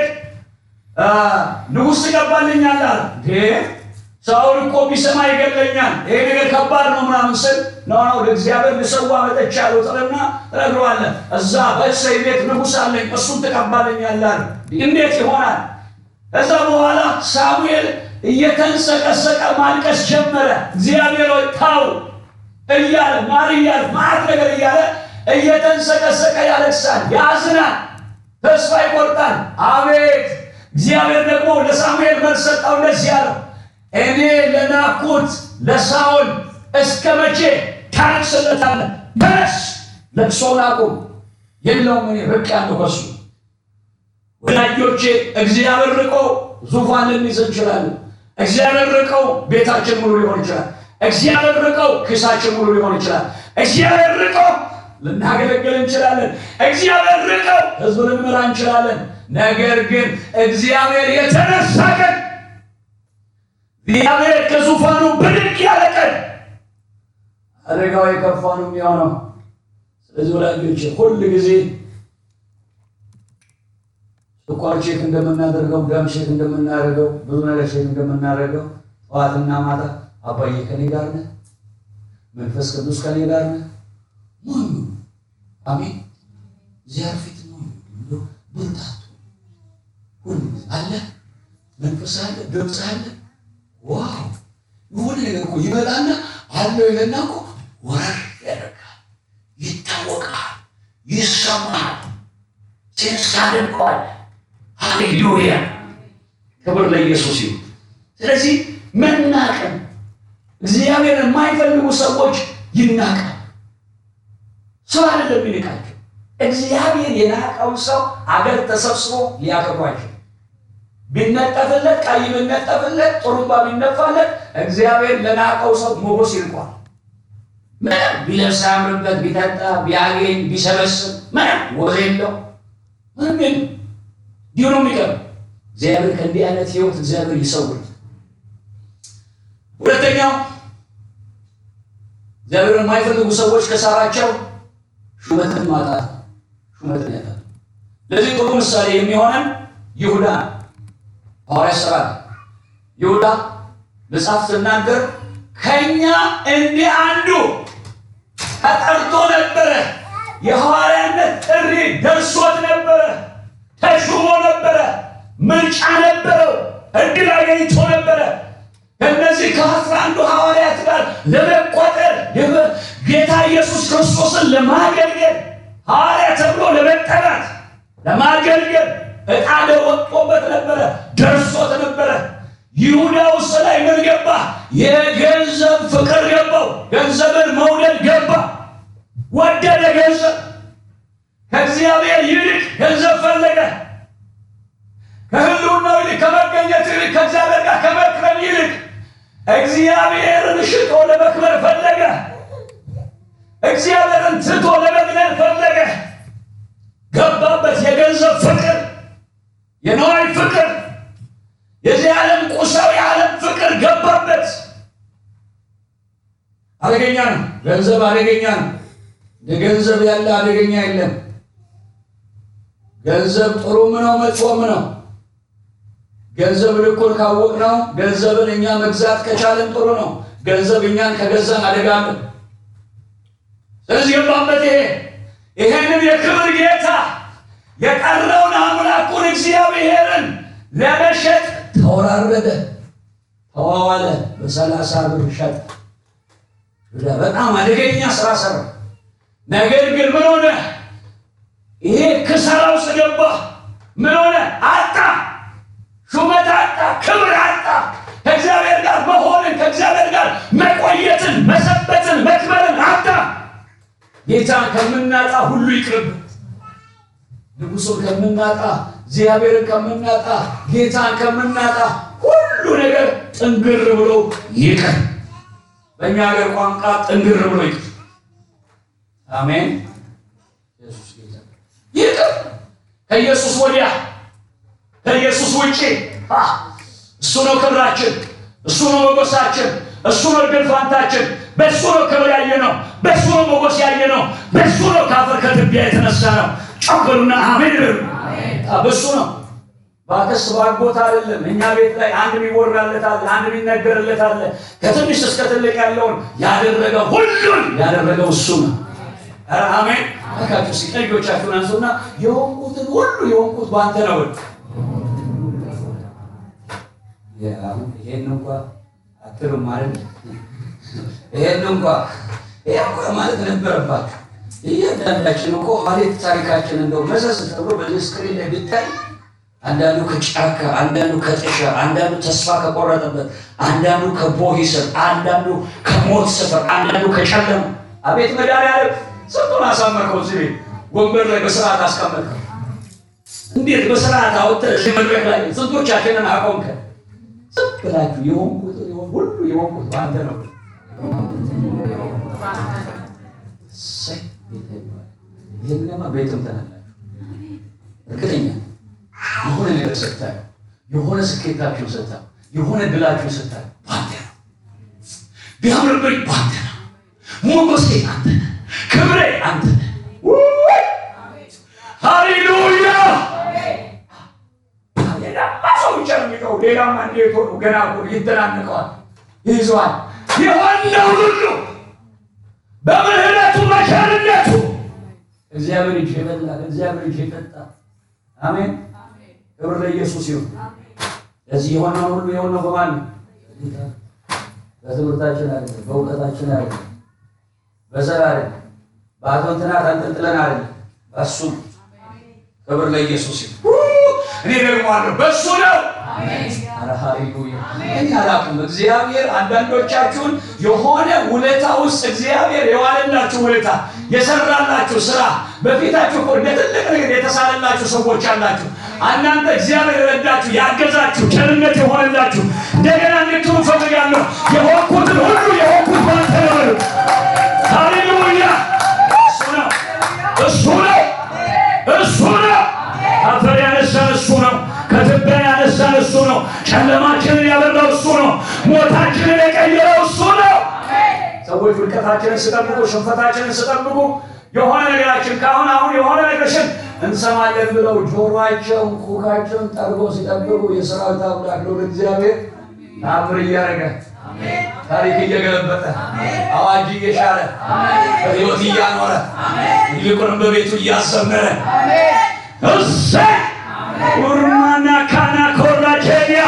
ንጉሥ ትቀባልኛለህ አለ። ሳኦል እኮ ቢሰማ ይገለኛል፣ ይሄ ነገር ከባድ ነው ምናምን ስል ነው ነው ለእግዚአብሔር ልሰዋ መጥቻለሁ ጥልና ትነግረዋለህ። እዛ በእሰይ ቤት ንጉሥ አለኝ፣ እሱን ትቀባልኛለህ አለ። እንዴት ይሆናል? ከዛ በኋላ ሳሙኤል እየተንሰቀሰቀ ማልቀስ ጀመረ። እግዚአብሔር ሆይ ታው እያለ ማር እያለ ማት ነገር እያለ እየተንሰቀሰቀ ያለቅሳል፣ ያዝናል፣ ተስፋ ይቆርጣል። አቤት እግዚአብሔር ደግሞ ለሳሙኤል መልስ ሰጠው። እንደዚህ ያለው እኔ ለናኩት ለሳኦል እስከ መቼ ታለቅስለታለህ? ተነስ፣ ለቅሶውን አቁም። የለውም እኔ ርቅ ያለው ከሱ ወዳጆቼ እግዚአብሔር ርቆ ዙፋን ልንይዝ እንችላለን። እግዚአብሔር ርቀው ቤታችን ሙሉ ሊሆን ይችላል። እግዚአብሔር ርቀው ኪሳችን ሙሉ ሊሆን ይችላል። እግዚአብሔር ርቀው ልናገለግል እንችላለን። እግዚአብሔር ርቀው ሕዝብ ልንመራ እንችላለን። ነገር ግን እግዚአብሔር የተነሳ ቀን እግዚአብሔር ከዙፋኑ ብድግ ያለ ቀን አደጋው የከፋ ነው የሚሆነው። ስለዚህ ወዳጆቼ ሁል ጊዜ ስኳር ቼክ እንደምናደርገው ደም ቼክ እንደምናደርገው ብዙ ነገር ቼክ እንደምናደርገው ጠዋትና ማታ አባዬ ከኔ ጋር ነህ፣ መንፈስ ቅዱስ ከኔ ጋር ነህ። ሞኙ አሜን። እግዚአብሔር ፊት ሞኙ ብሎ ብርታቱ ሁሉ አለ፣ መንፈስ አለ፣ ድምፅ አለ። ዋው የሆነ ነገር እኮ ይመጣና አለው ይለና እኮ ወረር ያደርጋል፣ ይታወቃል፣ ይሰማል፣ ሴንስ አድርገዋል። ሃሌሉያ ክብር ለኢየሱስ ይሁን። ስለዚህ መናቅን እግዚአብሔር የማይፈልጉ ሰዎች ይናቃል። ሰው አይደለም የሚንቃቸው። እግዚአብሔር የናቀውን ሰው አገር ተሰብስቦ ሊያከብሯቸው ቢነጠፍለት፣ ቀይ ቢነጠፍለት፣ ጥሩምባ ቢነፋለት እግዚአብሔር ለናቀው ሰው ሞገስ ይልቋል። ምንም ቢለብስ አያምርበት፣ ቢጠጣ ቢያገኝ ቢሰበስብ ምንም ወዝ የለው ምንም የለም። እንዲሁ ነው የሚቀር። እግዚአብሔር ከእንዲህ አይነት ህይወት እግዚአብሔር ይሰውር። ሁለተኛው እግዚአብሔር የማይፈልጉ ሰዎች ከሳራቸው ሹመትን ማጣት፣ ሹመትን ያጣል። ለዚህ ጥሩ ምሳሌ የሚሆነን ይሁዳ ሐዋርያ ሥራ ይሁዳ መጽሐፍ ስናገር ከእኛ እንዲህ አንዱ ተጠርቶ ነበረ የሐዋርያነት ጥሪ ደርሶት ነበረ። ተሹሞ ነበረ። ምርጫ ነበረው። እድል አገኝቶ ነበረ። ከእነዚህ ከአስራ አንዱ ሐዋርያት ጋር ለመቆጠር የበ- ጌታ ኢየሱስ ክርስቶስን ለማገልገል ሐዋርያ ተብሎ ለመጠራት ለማገልገል ዕጣ ወጥቶበት ነበረ፣ ደርሶት ነበረ። ይሁዳ ውስጥ ላይ ምን ገባ? የገንዘብ ፍቅር ገባው። ገንዘብን መውደድ ገባ። ወደደ ገንዘብ። ከእግዚአብሔር ይልቅ ገንዘብ ፈለገ። ከህልውናው ይልቅ ከመገኘት ይልቅ ከእግዚአብሔር ጋር ከመክረም ይልቅ እግዚአብሔርን ሽጦ ለመክበር ፈለገ። እግዚአብሔርን ትቶ ለመግደል ፈለገ። ገባበት የገንዘብ ፍቅር፣ የነዋይ ፍቅር፣ የዚህ ዓለም ቁሳዊ ዓለም ፍቅር ገባበት። አደገኛ ነው። ገንዘብ አደገኛ ነው። ለገንዘብ ያለ አደገኛ የለም። ገንዘብ ጥሩም ነው መጥፎም ነው። ገንዘብ ልኩን ካወቅ ነው ገንዘብን እኛ መግዛት ከቻለን ጥሩ ነው። ገንዘብ እኛን ከገዛን አደጋ ነው። ስለዚህ ገባበት ይሄ ይሄንን የክብር ጌታ የቀረውን አምላኩን እግዚአብሔርን ለመሸጥ ተወራረደ፣ ተዋዋለ። በሰላሳ ብር ሸጠ። በጣም አደገኛ ስራ ሰራ። ነገር ግን ምን ሆነ? ይሄ ክሰራ ውስጥ ገባ። ምን ሆነ? አጣ፣ ሹመት አጣ፣ ክብር አጣ። ከእግዚአብሔር ጋር መሆንን ከእግዚአብሔር ጋር መቆየትን፣ መሰበትን፣ መክበርን አጣ። ጌታን ከምናጣ ሁሉ ይቅርብ። ንጉሱን ከምናጣ፣ እግዚአብሔርን ከምናጣ፣ ጌታን ከምናጣ ሁሉ ነገር ጥንግር ብሎ ይቅር። በእኛ ሀገር ቋንቋ ጥንግር ብሎ ይቅር። አሜን። ኢየሱስ ጌታ ይቅር። ከኢየሱስ ወዲያ ከኢየሱስ ውጭ አ፣ እሱ ነው ክብራችን፣ እሱ ነው ሞገሳችን፣ እሱ ነው እድል ፋንታችን። በእሱ ነው ክብር ያየ ነው፣ በእሱ ነው ሞገስ ያየ ነው፣ በእሱ ነው ከአፈር ከትቢያ የተነሳ ነው። ጨብሩና አሜን በሉ። አ፣ በእሱ ነው በአክስት በአጎት አይደለም። እኛ ቤት ላይ አንድ የሚወራለት አለ፣ አንድ የሚነገርለት አለ። ከትንሽ እስከ ትልቅ ያለውን ያደረገ ሁሉን ያደረገው እሱ ነው። ኧረ አሜን። እባካችሁ እስኪ ቀኞቻችሁን አንሱና የሆንኩትን ሁሉ የሆንኩት በአንተ ነው በሉ። አሁን ይሄን እንኳ አትሉም ማለት ይሄን እንኳ ይሄ እንኳ ማለት ነበረባችሁ። እያንዳንዳችን እኮ ሐሌት ታሪካችን እንደው መዘዝ ተብሎ በዚህ ስክሪን ላይ ብታይ አንዳንዱ ከጫካ፣ አንዳንዱ ከጥሻ፣ አንዳንዱ ተስፋ ከቆረጠበት፣ አንዳንዱ ከቦሂ ስር፣ አንዳንዱ ከሞት ስፍር፣ አንዳንዱ ከጨለማ። አቤት መድኃኒዓለም ስንቱን አሳመርከው። እዚህ ቤት ወንበር ላይ በስርዓት አስቀመጥከው። እንዴት በስርዓት አውጥተህ እዚህ መድረክ ላይ ስንቶቻችንን አቆምከን። ዝም ብላችሁ የሆንኩት ሁሉ የሆንኩት በአንተ ነው። እሰይ ጌታ ይባረክ። ይህንማ ቤትም ትላላችሁ እርግጠኛ የሆነ ነገር ስታዩ የሆነ ስኬታችሁ ስታዩ የሆነ ድላችሁ ስታዩ ባንተ ነው። ቢያምርብኝ ባንተ ነው። ሞገሴ አንተ ነህ። ክብሬ አንተ ነህ። ውይ! ሃሌሉያ! ሌላማ ሰው ብቻ ነው የሚቀው። ሌላማ እንዴት ሆኖ ገና እኮ ይተናንቀዋል፣ ይይዘዋል። የሆነው ሁሉ በምህረቱ በቸርነቱ እግዚአብሔር እጅ የበላ እግዚአብሔር እጅ የጠጣ አሜን። ክብር ለኢየሱስ ይሁን። ለዚህ የሆነው ሁሉ የሆነው በማን ነው? በትምህርታችን አይደለም፣ በእውቀታችን አይደለም፣ በዘር አይደለም፣ በአቶ እንትናት አንጠልጥለን አይደለም፣ በእሱ ነው። ክብር ለኢየሱስ ይሁን። እኔ ደግሞ አለሁ በእሱ ነው። ኧረ ሃሌሉያ! እኔ አላውቅም። እግዚአብሔር አንዳንዶቻችሁን የሆነ ውለታ ውስጥ እግዚአብሔር የዋለላችሁ ውለታ የሰራላችሁ ስራ በፊታችሁ እኮ እንደ ትልቅ ነገር የተሳለላችሁ ሰዎች አላችሁ። እናንተ እግዚአብሔር የረዳችሁ ያገዛችሁ፣ ቸርነት የሆነላችሁ እንደገና እንድትሉ እፈልጋለሁ። የሆንኩትን ሁሉ የሆንኩት ባንተ ነው በሉ። ሃሌሉያ! እሱ ነው፣ እሱ ነው፣ እሱ ነው። አፈር ያነሳን እሱ ነው። ከትቢያ ያነሳን እሱ ነው። ጨለማችንን ያበራው እሱ ነው። ሞታችንን የቀየረው እሱ ነው። ሰዎች ውድቀታችንን ስጠብቁ፣ ሽንፈታችንን ስጠብቁ የሆነ ነገራችን ከአሁን አሁን የሆነ ነገርሽን እንሰማለን ብለው ጆሮአቸውን ኩካቸውን ጠርጎ ሲጠብቁ የሰራዊት አምላክ ልዑል እግዚአብሔር ተአምር እያደረገ ታሪክ እየገለበጠ አዋጅ እየሻረ በሕይወት እያኖረ ይልቁንም በቤቱ እያዘመረ እሰይ ኡርማና ካና ኮራቼያ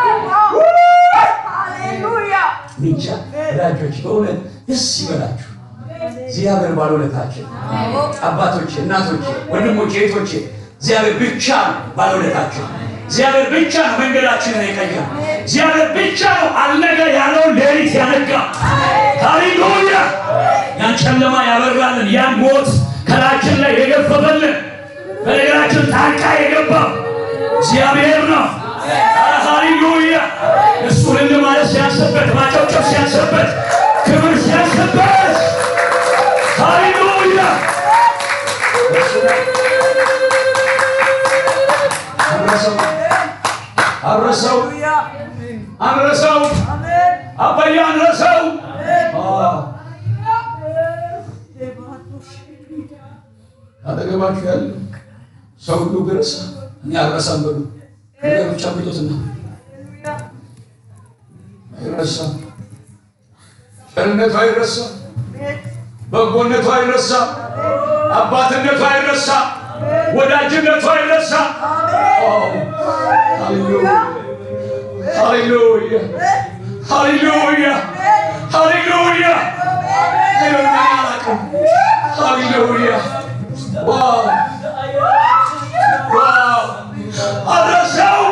ብቻ ወዳጆች በእውነት ደስ ይበላችሁ። እግዚአብሔር ባለውለታችን አባቶቼ፣ እናቶቼ፣ ወንድሞቼ፣ እህቶቼ እግዚአብሔር ብቻ ነው ባለውለታችን። እግዚአብሔር ብቻ ነው መንገዳችንን የቀየረ። እግዚአብሔር ብቻ ነው አልነጋ ያለውን ሌሊት ያነጋ። ሃሌሉያ! ያን ጨለማ ያበራልን፣ ያን ሞት ከላችን ላይ የገፈፈልን፣ በነገራችን ጣልቃ የገባው እግዚአብሔር ነው። ኧረ ሃሌሉያ! እሱ ልል ማለት ሲያንስበት፣ ማጨብጨብ ሲያንስበት፣ ክብር ሲያንስበት ሃሌሉያ! አረሰው አረሰው አንረሰው አባዬ አንረሰው። አጠገባችሁ ያለ ሰው ሁሉ ቢረሳ እኔ አልረሳም በሉ። ነገሮች አምጡትና አይረሳም። ቸርነቱ አይረሳም። በጎነቱ አይረሳም። አባትነቱ አይረሳም። ወዳጅነቱ አይረሳም። ሃሌሉያ ሃሌሉያ ሃሌሉያ ሃሌሉያ ሃሌሉያ ዋው ዋው አረሰው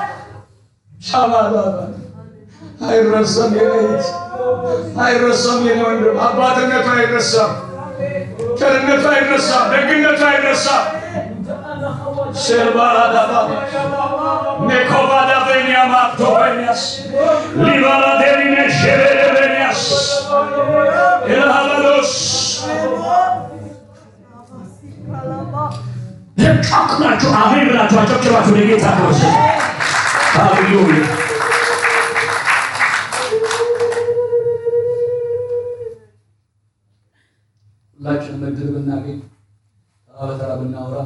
ሻባባባ አይረሳም የኔ እህት አይረሳም የኔ ወንድም አባትነቱ አይረሳም ቸርነቱ አይረሳም ደግነቱ አይረሳም ሸርባራዳባ ኔኮባዳ ቤንያ ማፕቶ ቤንያስ ሊባራ ዴሪኔ ሸቤደ ቤንያስ ኤልሃባሎስ ጫቅ ናችሁ አሜን ብላችሁ አጨብጭባችሁ ለጌታ ክብር ሃሌሉያ ሁላችንም እድል ብናገኝ ተራ በተራ ብናወራ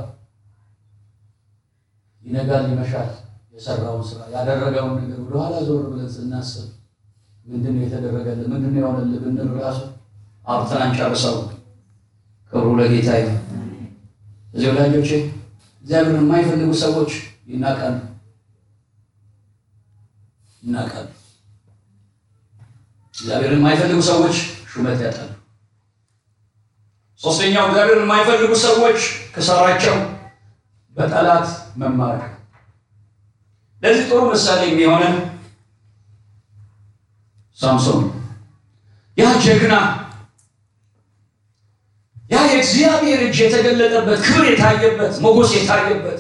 ይነጋል ይመሻል። የሰራውን ስራ ያደረገውን ነገር ወደኋላ ዞር ብለን ስናስብ ምንድን ነው የተደረገልን? ምንድን ነው የሆነልን ብንል ራሱ አውርተን አንጨርሰው። ክብሩ ለጌታ ይሁን። እዚህ ወዳጆቼ እግዚአብሔርን የማይፈልጉ ሰዎች ይናቃሉ፣ ይናቃሉ። እግዚአብሔርን የማይፈልጉ ሰዎች ሹመት ያጣሉ። ሶስተኛው እግዚአብሔርን የማይፈልጉ ሰዎች ከሰራቸው በጠላት መማረክ። ለዚህ ጥሩ ምሳሌ የሚሆነን ሳምሶን ያ ጀግና ያ የእግዚአብሔር እጅ የተገለጠበት ክብር የታየበት ሞገስ የታየበት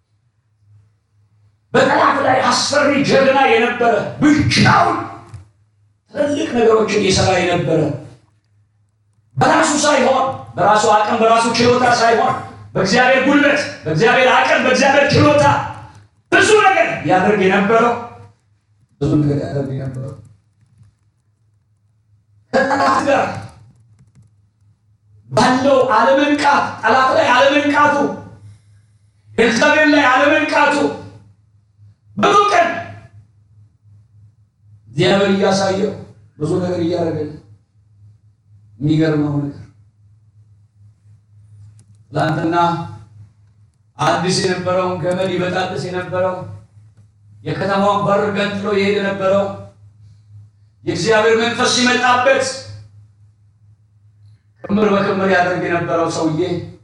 በጠላት ላይ አስፈሪ ጀግና የነበረ ብቻውን ትልልቅ ነገሮችን የሰራ የነበረ በራሱ ሳይሆን በራሱ አቅም በራሱ ችሎታ ሳይሆን በእግዚአብሔር ጉልበት በእግዚአብሔር አቅም በእግዚአብሔር ችሎታ ብዙ ነገር ያደርግ የነበረው ብዙ ነገር ያደርግ የነበረው ከጠላት ጋር ባለው አለመንቃት ጠላት ላይ አለመንቃቱ እግዚአብሔር ላይ አለመንቃቱ ብዙ ቀን እግዚአብሔር እያሳየው ብዙ ነገር እያደረገልን የሚገርመው ነገር ትላንትና አዲስ የነበረውን ገመድ ይበጣጥስ የነበረው የከተማውን በር ገንጥሎ ይሄድ የነበረው የእግዚአብሔር መንፈስ ሲመጣበት ክምር በክምር ያደርግ የነበረው ሰውዬ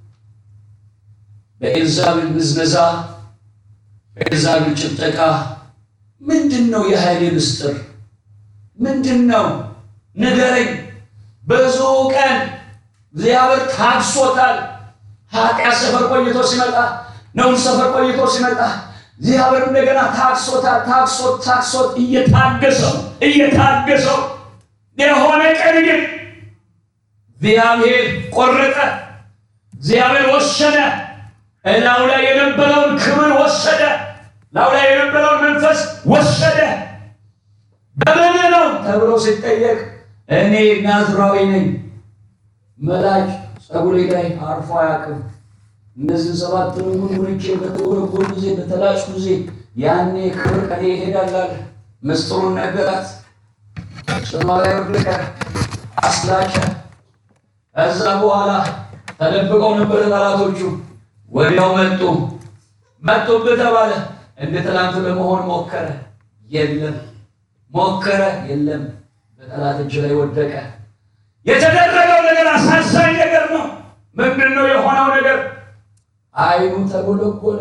በኤልዛቤል ምዝነዛ በኤልዛቤል ጭብጨቃ ምንድን ነው የኃይሌ ምስጢር ምንድን ነው ንገረኝ ብዙ ቀን እግዚአብሔር ታግሶታል ኃጢአት ሰፈር ቆይቶ ሲመጣ ነውን ሰፈር ቆይቶ ሲመጣ እግዚአብሔር እንደገና ታግሶታል ታግሶት ታግሶት እየታገሰው እየታገሰው የሆነ ቀን ግን እግዚአብሔር ቆረጠ እግዚአብሔር ወሰነ እላው ላይ የነበረውን ክብር ወሰደ ላው ላይ የነበረውን መንፈስ ወሰደ በምን ነው ተብሎ ሲጠየቅ እኔ ናዝራዊ ነኝ መላጭ ጸጉሬ ላይ አርፎ አያውቅም እነዚህን ሰባት ሙልሙልቼ በተጎረጎር ጊዜ በተላጭ ጊዜ ያኔ ክብር ከኔ ይሄዳል አለ ምስጢሩን ነገራት ሰማያዊ ወደቀ፣ አስላጨ። ከዛ በኋላ ተደብቀው ነበረ ጠላቶቹ። ወዲያው መጡ። መጡብህ ተባለ። እንደ ትናንቱ ለመሆን ሞከረ፣ የለም። ሞከረ፣ የለም። በጠላት እጅ ላይ ወደቀ። የተደረገው ነገር አሳዛኝ ነገር ነው። ምንድን ነው የሆነው ነገር? አይኑ ተጎለጎለ፣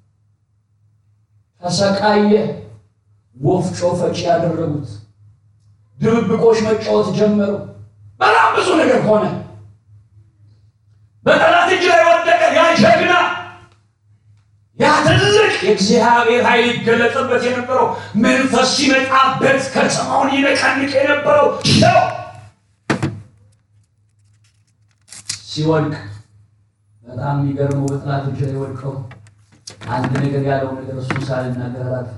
ተሰቃየ። ወፍጮ ፈጪ ያደረጉት፣ ድብብቆች መጫወት ጀመሩ። በጣም ብዙ ነገር ሆነ። በጠላት እጅ ላይ ወደቀ። ያ ጀግና፣ ያ ትልቅ የእግዚአብሔር ኃይል ይገለጥበት የነበረው መንፈስ ሲመጣበት ከተማውን ይነቀንቅ የነበረው ሰው ሲወድቅ በጣም የሚገርመው በጠላት እጅ ላይ ወድቀው አንድ ነገር ያለው ነገር እሱ ሳልናገር አላልፍም።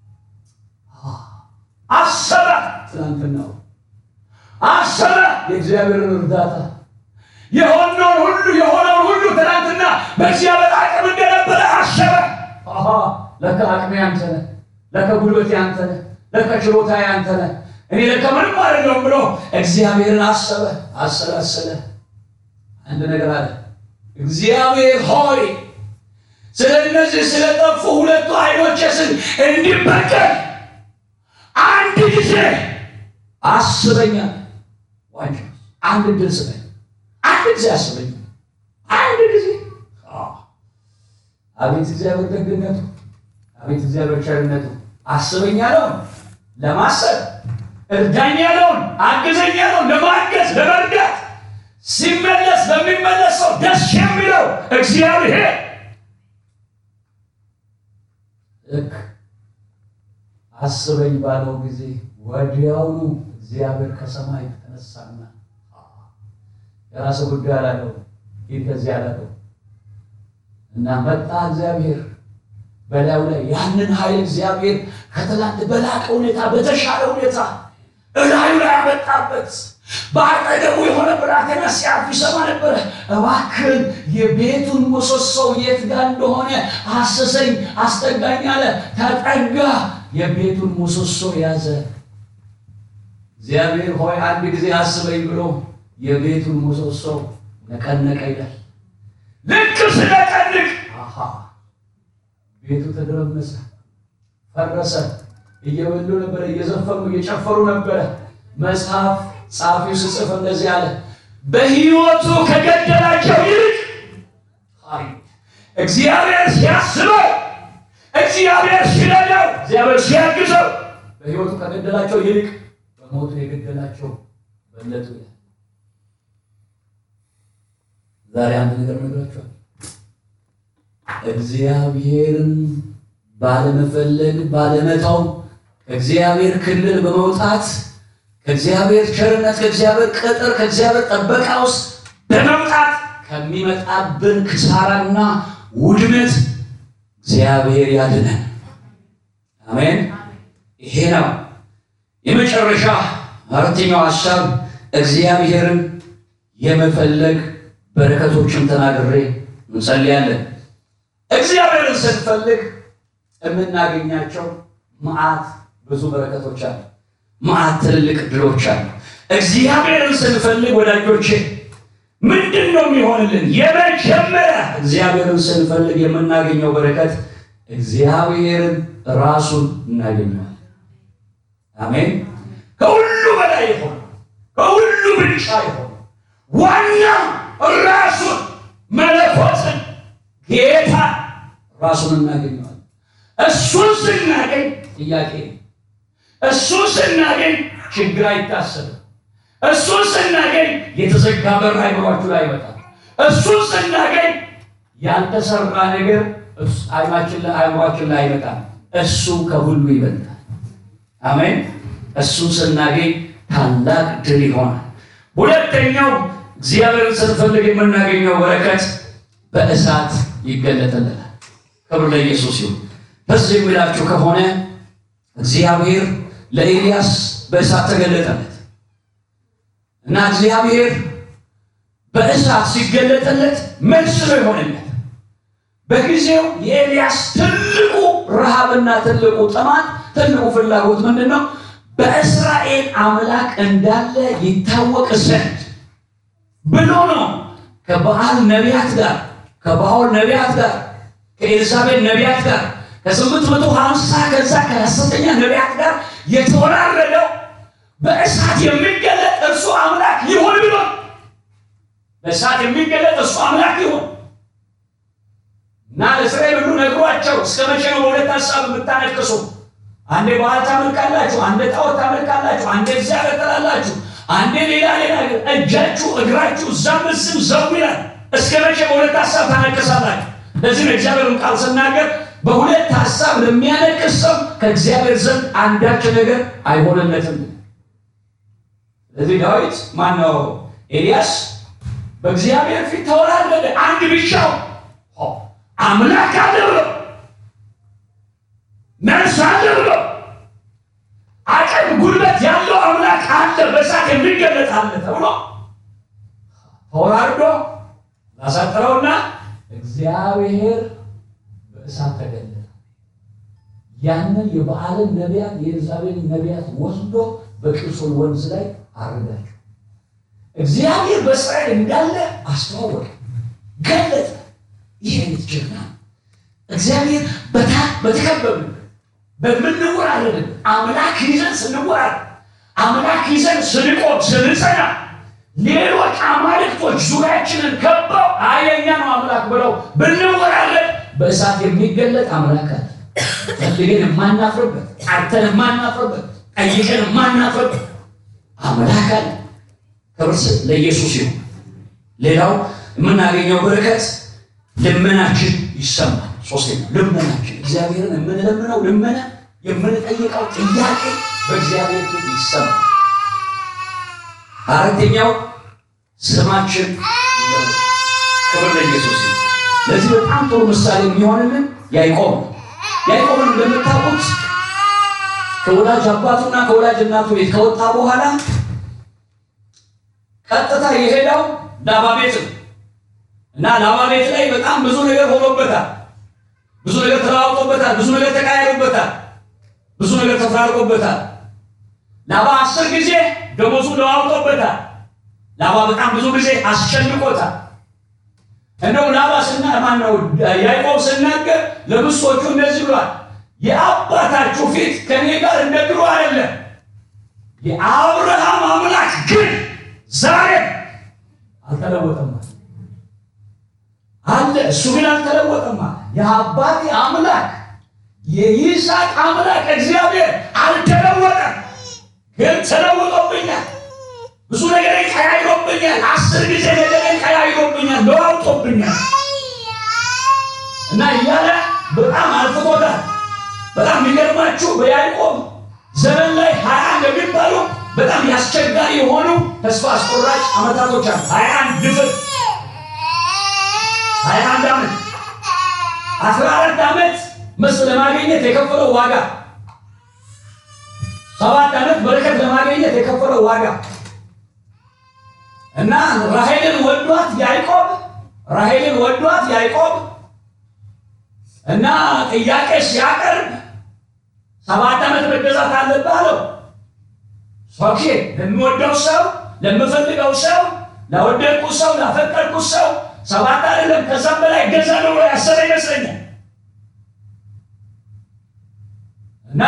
አሰበ፣ ትናንትናው አሰበ የእግዚአብሔርን እርዳታ የሆነውን ሁሉ የሆነውን ሁሉ ትናንትና በእግዚአብሔር አቅም እንደነበረ አሰበ። አሃ ለካ አቅሜ አንተ ነህ፣ ለካ ጉልበቴ አንተ ነህ፣ ለካ ችሎታዬ አንተ ነህ፣ እኔ ለካ ምንም አይደለሁም ብሎ እግዚአብሔርን አሰበ፣ አሰላሰለ። አንድ ነገር አለ። እግዚአብሔር ሆይ ስለ እነዚህ ስለጠፉ ሁለቱ አይኖቼ ስል እንዲበቀል አንድ ጊዜ አስበኛል። ዋንጫ አንድ ድል ስጠኝ፣ አንድ ጊዜ አስበኝ፣ አንድ ጊዜ። አቤት እግዚአብሔር ደግነቱ፣ አቤት እግዚአብሔር ቸርነቱ። አስበኝ ያለውን ለማሰብ፣ እርዳኝ ያለውን አግዘኝ ያለውን ለማገዝ ለመርዳት ሲመለስ በሚመለስ ሰው ደስ የሚለው እግዚአብሔር ልክ አስበኝ ባለው ጊዜ ወዲያውኑ እግዚአብሔር ከሰማይ ተነሳና የራስ ጉዳይ አላለው፣ ሂድ ከዚህ አላለው እና መጣ እግዚአብሔር በላዩ ላይ ያንን ኃይል እግዚአብሔር ከትላንት በላቀ ሁኔታ በተሻለ ሁኔታ እላዩ ላይ ያመጣበት በአጠገቡ የሆነ ብላቴና ሲያልፍ ይሰማ ነበረ። እባክህን የቤቱን ምሰሶ የት ጋር እንደሆነ አስሰኝ፣ አስጠጋኝ አለ። ተጠጋ፣ የቤቱን ምሰሶ ያዘ። እግዚአብሔር ሆይ አንድ ጊዜ አስበኝ ብሎ የቤቱን ምሰሶ ነቀነቀ ይላል። ልክ ስለቀንቅ አሃ ቤቱ ተደረመሰ፣ ፈረሰ። እየበሉ ነበረ፣ እየዘፈኑ እየጨፈሩ ነበረ። መጽሐፍ ጸሐፊው ስጽፍ እንደዚህ አለ፣ በሕይወቱ ከገደላቸው ይልቅ እግዚአብሔር ሲያስበው፣ እግዚአብሔር ሲረዳው፣ እግዚአብሔር ሲያግዘው በሕይወቱ ከገደላቸው ይልቅ በሞቱ የገደላቸው በለጡ። ዛሬ አንድ ነገር ነግራቸዋል። እግዚአብሔርን ባለመፈለግ ባለመተው ከእግዚአብሔር ክልል በመውጣት ከእግዚአብሔር ቸርነት ከእግዚአብሔር ቅጥር ከእግዚአብሔር ጥበቃ ውስጥ በመውጣት ከሚመጣብን ክሳራና ውድመት እግዚአብሔር ያድነን። አሜን። ይሄ ነው የመጨረሻ አራተኛው ሀሳብ እግዚአብሔርን የመፈለግ በረከቶችን ተናግሬ እንጸልያለን። እግዚአብሔርን ስንፈልግ የምናገኛቸው መዓት ብዙ በረከቶች አሉ። መዓት ትልልቅ ድሎች አሉ። እግዚአብሔርን ስንፈልግ ወዳጆቼ ምንድን ነው የሚሆንልን? የመጀመሪያ እግዚአብሔርን ስንፈልግ የምናገኘው በረከት እግዚአብሔርን ራሱን እናገኘዋል። አሜን። ከሁሉ በላይ የሆነ ከሁሉ ብልጫ የሆነ ዋና ራሱን መለኮትን ጌታ ራሱን እናገኘዋል። እሱን ስናገኝ ጥያቄ እሱን ስናገኝ ችግር አይታሰብም። እሱን ስናገኝ የተዘጋ በር አይምሯችሁ ላይ ይመጣል። እሱን ስናገኝ ያልተሰራ ነገር አይማችን አይምሯችን ላይ አይመጣም። እሱ ከሁሉ ይበልጣል። አሜን። እሱን ስናገኝ ታላቅ ድል ይሆናል። ሁለተኛው እግዚአብሔርን ስንፈልግ የምናገኘው በረከት በእሳት ይገለጥልናል። ክብር ለኢየሱስ ይሁን። በዚህ የሚላችሁ ከሆነ እግዚአብሔር ለኤልያስ በእሳት ተገለጠለት እና እግዚአብሔር በእሳት ሲገለጠለት መልስ ነው የሆነለት። በጊዜው የኤልያስ ትልቁ ረሃብና ትልቁ ጥማት ትልቁ ፍላጎት ምንድን ነው? በእስራኤል አምላክ እንዳለ ይታወቅ ዘንድ ብሎ ነው ከበዓል ነቢያት ጋር ከባኦል ነቢያት ጋር ከኤልዛቤል ነቢያት ጋር ከስምንት መቶ ሀምሳ ከዛ ከሐሰተኛ ነቢያት ጋር የተወራረደው በእሳት የሚገለጥ እርሱ አምላክ ይሁን ብሎ በእሳት የሚገለጥ እርሱ አምላክ ይሁን እና ለእስራኤል ሁሉ ነግሯቸው እስከ መቼ ነው በሁለት ሀሳብ የምታነክሱ? አንዴ በዓል ታመልካላችሁ፣ አንዴ ጣዖት ታመልካላችሁ፣ አንዴ እግዚአብሔር ትላላችሁ፣ አንዴ ሌላ ሌላ እጃችሁ እግራችሁ እዛም እዚህም ዘው ይላል። እስከ መቼ በሁለት ሀሳብ ታነክሳላችሁ? ለዚህ ነው እግዚአብሔርን ቃል ስናገር በሁለት ሀሳብ ለሚያነክስ ሰው ከእግዚአብሔር ዘንድ አንዳች ነገር አይሆንለትም። ስለዚህ ዳዊት ማን ነው? ኤልያስ በእግዚአብሔር ፊት ተወራረደ። አንድ ብቻው አምላክ አለ ብሎ መልስ አለ ብሎ አቅም ጉልበት ያለው አምላክ አለ በእሳት የሚገለጥ አለ ተብሎ ተወራርዶ ላሳጥረውና እግዚአብሔር በእሳት ተገለጠ። ያንን የበዓልን ነቢያት የኤልዛቤልን ነቢያት ወስዶ በቂሶን ወንዝ ላይ አረዳቸው። እግዚአብሔር በእስራኤል እንዳለ አስተዋወቀ፣ ገለጠ። ይህ አይነት ጀግና እግዚአብሔር በታ በተከበብን በምንወራረድን አምላክ ይዘን ስንወራረድ አምላክ ይዘን ስንቆም ስንጸና ሌሎች አማልክቶች ዙሪያችንን ከበው አየኛ ነው አምላክ ብለው ብንወራረድ በእሳት የሚገለጥ አምላክ አለ። ፈልገን የማናፍርበት ጠርተን የማናፍርበት ጠይቀን የማናፍርበት አምላክ አለ። ክብር ለኢየሱስ ይሁን። ሌላው የምናገኘው በረከት ልመናችን ይሰማል። ሶስተኛ ልመናችን እግዚአብሔርን የምንለምነው ልመና የምንጠይቀው ጥያቄ በእግዚአብሔር ፊት ይሰማል። አራተኛው ስማችን ይለወጣል። ክብር ለኢየሱስ ይሁን። ለዚህ በጣም ጥሩ ምሳሌ የሚሆንልን ያዕቆብ ነው። ያዕቆብን እንደምታውቁት ከወላጅ አባቱና ከወላጅ እናቱ ቤት ከወጣ በኋላ ቀጥታ የሄደው ላባ ቤት ነው እና ላባ ቤት ላይ በጣም ብዙ ነገር ሆኖበታል። ብዙ ነገር ተለዋውጦበታል። ብዙ ነገር ተቃይሮበታል። ብዙ ነገር ተፈራርቆበታል። ላባ አስር ጊዜ ደሞዙ ለዋውጦበታል። ላባ በጣም ብዙ ጊዜ አስጨንቆታል። እንደው ላባ ስና ማን ነው ያዕቆብ ስናገር ለብሶቹ እንደዚህ ብሏል፣ የአባታችሁ ፊት ከኔ ጋር እንደ ድሮ አይደለም። የአብርሃም አምላክ ግን ዛሬ አልተለወጠም አለ። እሱ ግን አልተለወጠም አለ። የአባቴ አምላክ የይስሐቅ አምላክ እግዚአብሔር አልተለወጠም፣ ግን ተለውጦብኛል። ብዙ ነገር ቀያይሮብኛል። አስር ጊዜ ነገር ቀያይሮብኛል፣ ለዋውጦብኛል እና እያለ በጣም አልፍቶታል። በጣም የሚገርማችሁ በያዕቆብ ዘመን ላይ ሀያ እንደሚባሉ በጣም ያስቸጋሪ የሆኑ ተስፋ አስቆራጭ ዓመታቶች አሉ። ሀያ አንድ ድፍር ሀያ አንድ ዓመት አስራ አራት ዓመት ምስ ለማግኘት የከፈለው ዋጋ ሰባት ዓመት በረከት ለማግኘት የከፈለው ዋጋ እና ራሔልን ወዷት ያዕቆብ ራሔልን ወዷት ያዕቆብ እና ጥያቄ ሲያቀርብ ሰባት ዓመት መገዛት አለብህ አለው። ኦኬ ለሚወደው ሰው ለምፈልገው ሰው ለወደድኩ ሰው ላፈቀድኩ ሰው ሰባት አይደለም ከዛም በላይ እገዛለሁ ብሎ ያሰበ ይመስለኛል። እና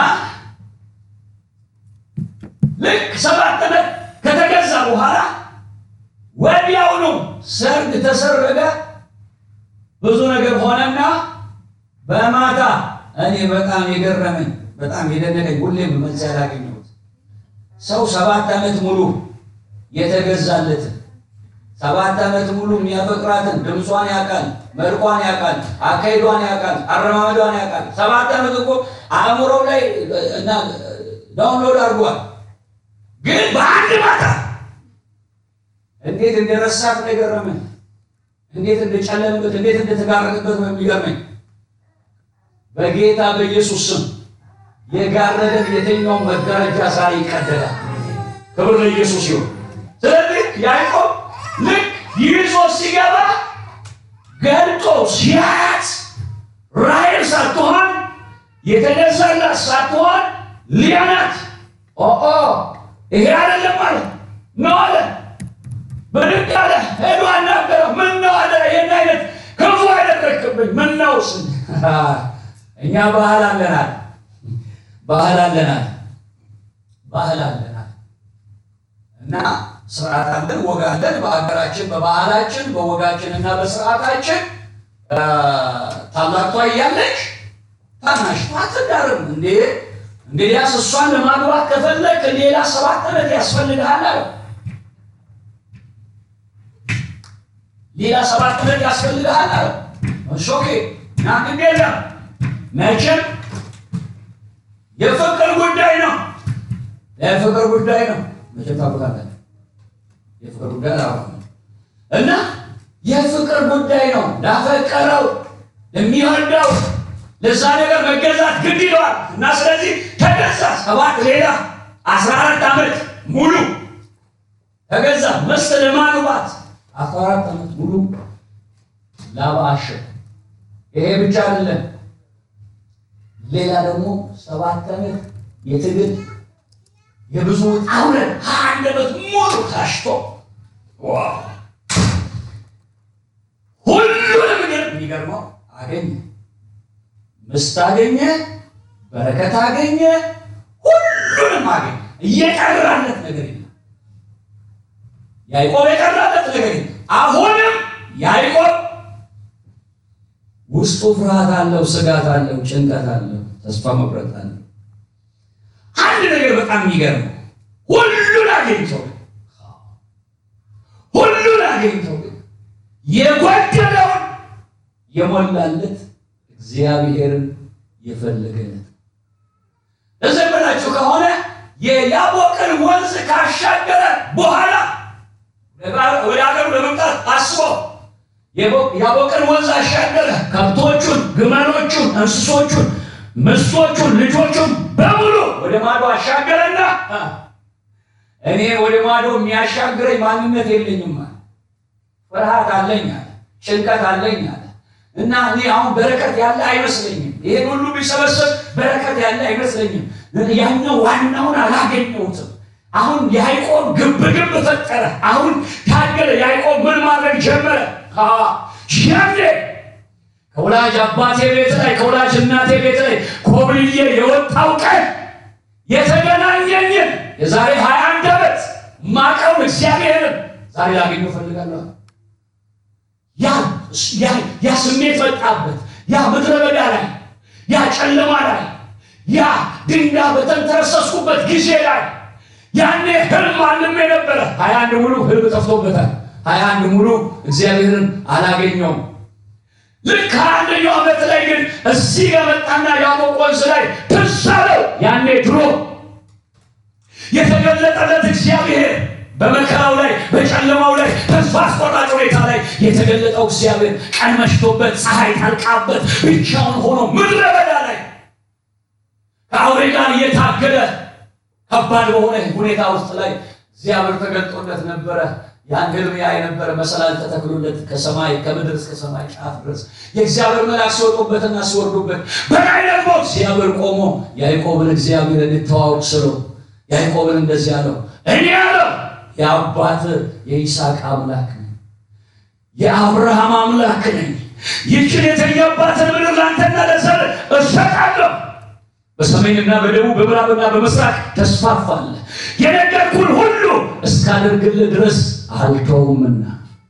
ልክ ሰባት ዓመት ከተገዛ በኋላ ወዲያውኑ ሰርግ ተሰረገ። ብዙ ነገር ሆነና በማታ እኔ በጣም የገረመኝ በጣም የደነቀኝ ሁሌም መልስ ያላገኘሁት ሰው ሰባት ዓመት ሙሉ የተገዛለትን ሰባት ዓመት ሙሉ የሚያፈቅራትን ድምጿን ያውቃል፣ መልኳን ያውቃል፣ አካሄዷን ያውቃል፣ አረማመዷን ያውቃል። ሰባት ዓመት እኮ አእምሮው ላይ እና ዳውንሎድ አድርጓል። ግን በአንድ ማታ እንዴት እንደረሳት ነው የገረመኝ። እንዴት እንደጨለምበት፣ እንዴት እንደተጋረጠበት ነው የሚገርመኝ። በጌታ በኢየሱስ ስም የጋረደን የትኛውን መጋረጃ ዛሬ ይቀደዳል። ክብር ለኢየሱስ ይሁን። ስለዚህ ያዕቆብ ልክ ይዞ ሲገባ ገልጦ ሲያያት ራሔል ሳትሆን የተገዛላት ሳትሆን ሊያ ናት። ኦ ይሄ አይደለም አለ ነው አለ ብድግ አለ ሄዶ አናገረው። ምን ነው አለ ይህን አይነት ክፉ ያደረግክብኝ ምን ነው ስ እኛ ባህል አለናል ባህል አለናል ባህል አለናል እና ስርዓት አለን ወግ አለን በሀገራችን በባህላችን በወጋችን እና በስርዓታችን ታላቋ እያለች ታናሽቷ አትዳርም እንዴ እንግዲያስ እሷን ለማግባት ከፈለግ ሌላ ሰባት ዓመት ያስፈልግሃል አለ ሌላ ሰባት ዓመት ያስፈልግሃል አለ ኦኬ ና ግድ የለም መቼም የፍቅር ጉዳይ ነው የፍቅር ጉዳይ ነው መቼም ታውቃለህ የፍቅር ጉዳይ አላ እና የፍቅር ጉዳይ ነው ላፈቀረው ለሚወደው ለዛ ነገር መገዛት ግድ ይለዋል እና ስለዚህ ተገዛ ሰባት ሌላ አስራ አራት ዓመት ሙሉ ተገዛ መስት ለማግባት አስራ አራት ዓመት ሙሉ ላባ አሸ ይሄ ብቻ አይደለም ሌላ ደግሞ ሰባት ዓመት የትግል የብዙ ውጣ ውረድ አንድ ዓመት ሙሉ ታሽቶ ሁሉንም ግን የሚገርመው አገኘ ምስት አገኘ በረከት አገኘ ሁሉንም አገኘ እየቀራለት ነገር የለም ያዕቆብ የቀራለት ነገር የለም አሁንም ያዕቆብ ውስጡ ፍርሃት አለው ስጋት አለው ጭንቀት አለው ተስፋ መቁረጥ አለው አንድ ነገር በጣም የሚገርመው ሁሉን አገኝቶ ሁሉን አገኝቶ የጎደለውን የሞላለት እግዚአብሔርን የፈለገለት ተዘመናችሁ ከሆነ የያቦቅን ወንዝ ካሻገረ በኋላ ወደ ሀገሩ ለመምጣት አስቦ ያቦቅን ወንዝ አሻገረ። ከብቶቹን፣ ግመሎቹን፣ እንስሶቹን፣ ምስቶቹን፣ ልጆቹን በሙሉ ወደ ማዶ አሻገረና እኔ ወደ ማዶ የሚያሻግረኝ ማንነት የለኝም አለ። ፍርሃት አለኝ አለ። ጭንቀት አለኝ አለ። እና እኔ አሁን በረከት ያለ አይመስለኝም። ይሄን ሁሉ ቢሰበሰብ በረከት ያለ አይመስለኝም። ያኛው ዋናውን አላገኘሁትም። አሁን ያዕቆብ ግብ ግብ ፈጠረ። አሁን ታገለ። ያዕቆብ ምን ማድረግ ጀመረ? ያኔ ከወላጅ አባቴ ቤት ላይ ከወላጅ እናቴ ቤት ላይ ኮብልዬ የወጣው ቀን የተገናኘኝን የዛሬ ሀያ አንድ ዓመት ማቀውን እግዚአብሔርን ዛሬ ላገኘው እፈልጋለሁ። ያ ስሜት መጣበት። ያ ምድረ በዳ ላይ ያ ጨለማ ላይ ያ ድንጋይ በተንተረሰስኩበት ጊዜ ላይ ያኔ ህልም አልሜ ነበረ። ሀያ አንድ ሙሉ ህልም ጠፍቶበታል። ሀያ አንድ ሙሉ እግዚአብሔርን አላገኘውም። ልክ ከአንደኛው ዓመት ላይ ግን እዚህ ጋር መጣና ያቦቅ ወንዝ ላይ ትዝ አለው። ያኔ ድሮ የተገለጠለት እግዚአብሔር በመከራው ላይ በጨለማው ላይ ተስፋ አስቆራጭ ሁኔታ ላይ የተገለጠው እግዚአብሔር ቀን መሽቶበት ፀሐይ ጠልቃበት ብቻውን ሆኖ ምድረ በዳ ላይ ከአውሬ ጋር እየታገለ ከባድ በሆነ ሁኔታ ውስጥ ላይ እግዚአብሔር ተገልጦለት ነበረ። ያን ህልም ያይ ነበረ። መሰላል ተተክሎለት ከሰማይ ከምድር እስከ ሰማይ ጫፍ ድረስ የእግዚአብሔር መልአክ ሲወጡበትና ሲወርዱበት፣ በላይ ደግሞ እግዚአብሔር ቆሞ ያዕቆብን እግዚአብሔር እንድተዋወቅ ስሎ ያዕቆብን እንደዚህ አለው፣ እኔ አለው የአባት የይስሐቅ አምላክ ነኝ፣ የአብርሃም አምላክ ነኝ። ይችን የተኛባትን ምድር ላንተና ለዘር እሰጣለሁ በሰሜንና በደቡብ በምዕራብና በምስራቅ ተስፋፋለህ። የነገርኩህን ሁሉ እስካደርግልህ ድረስ አልተውምና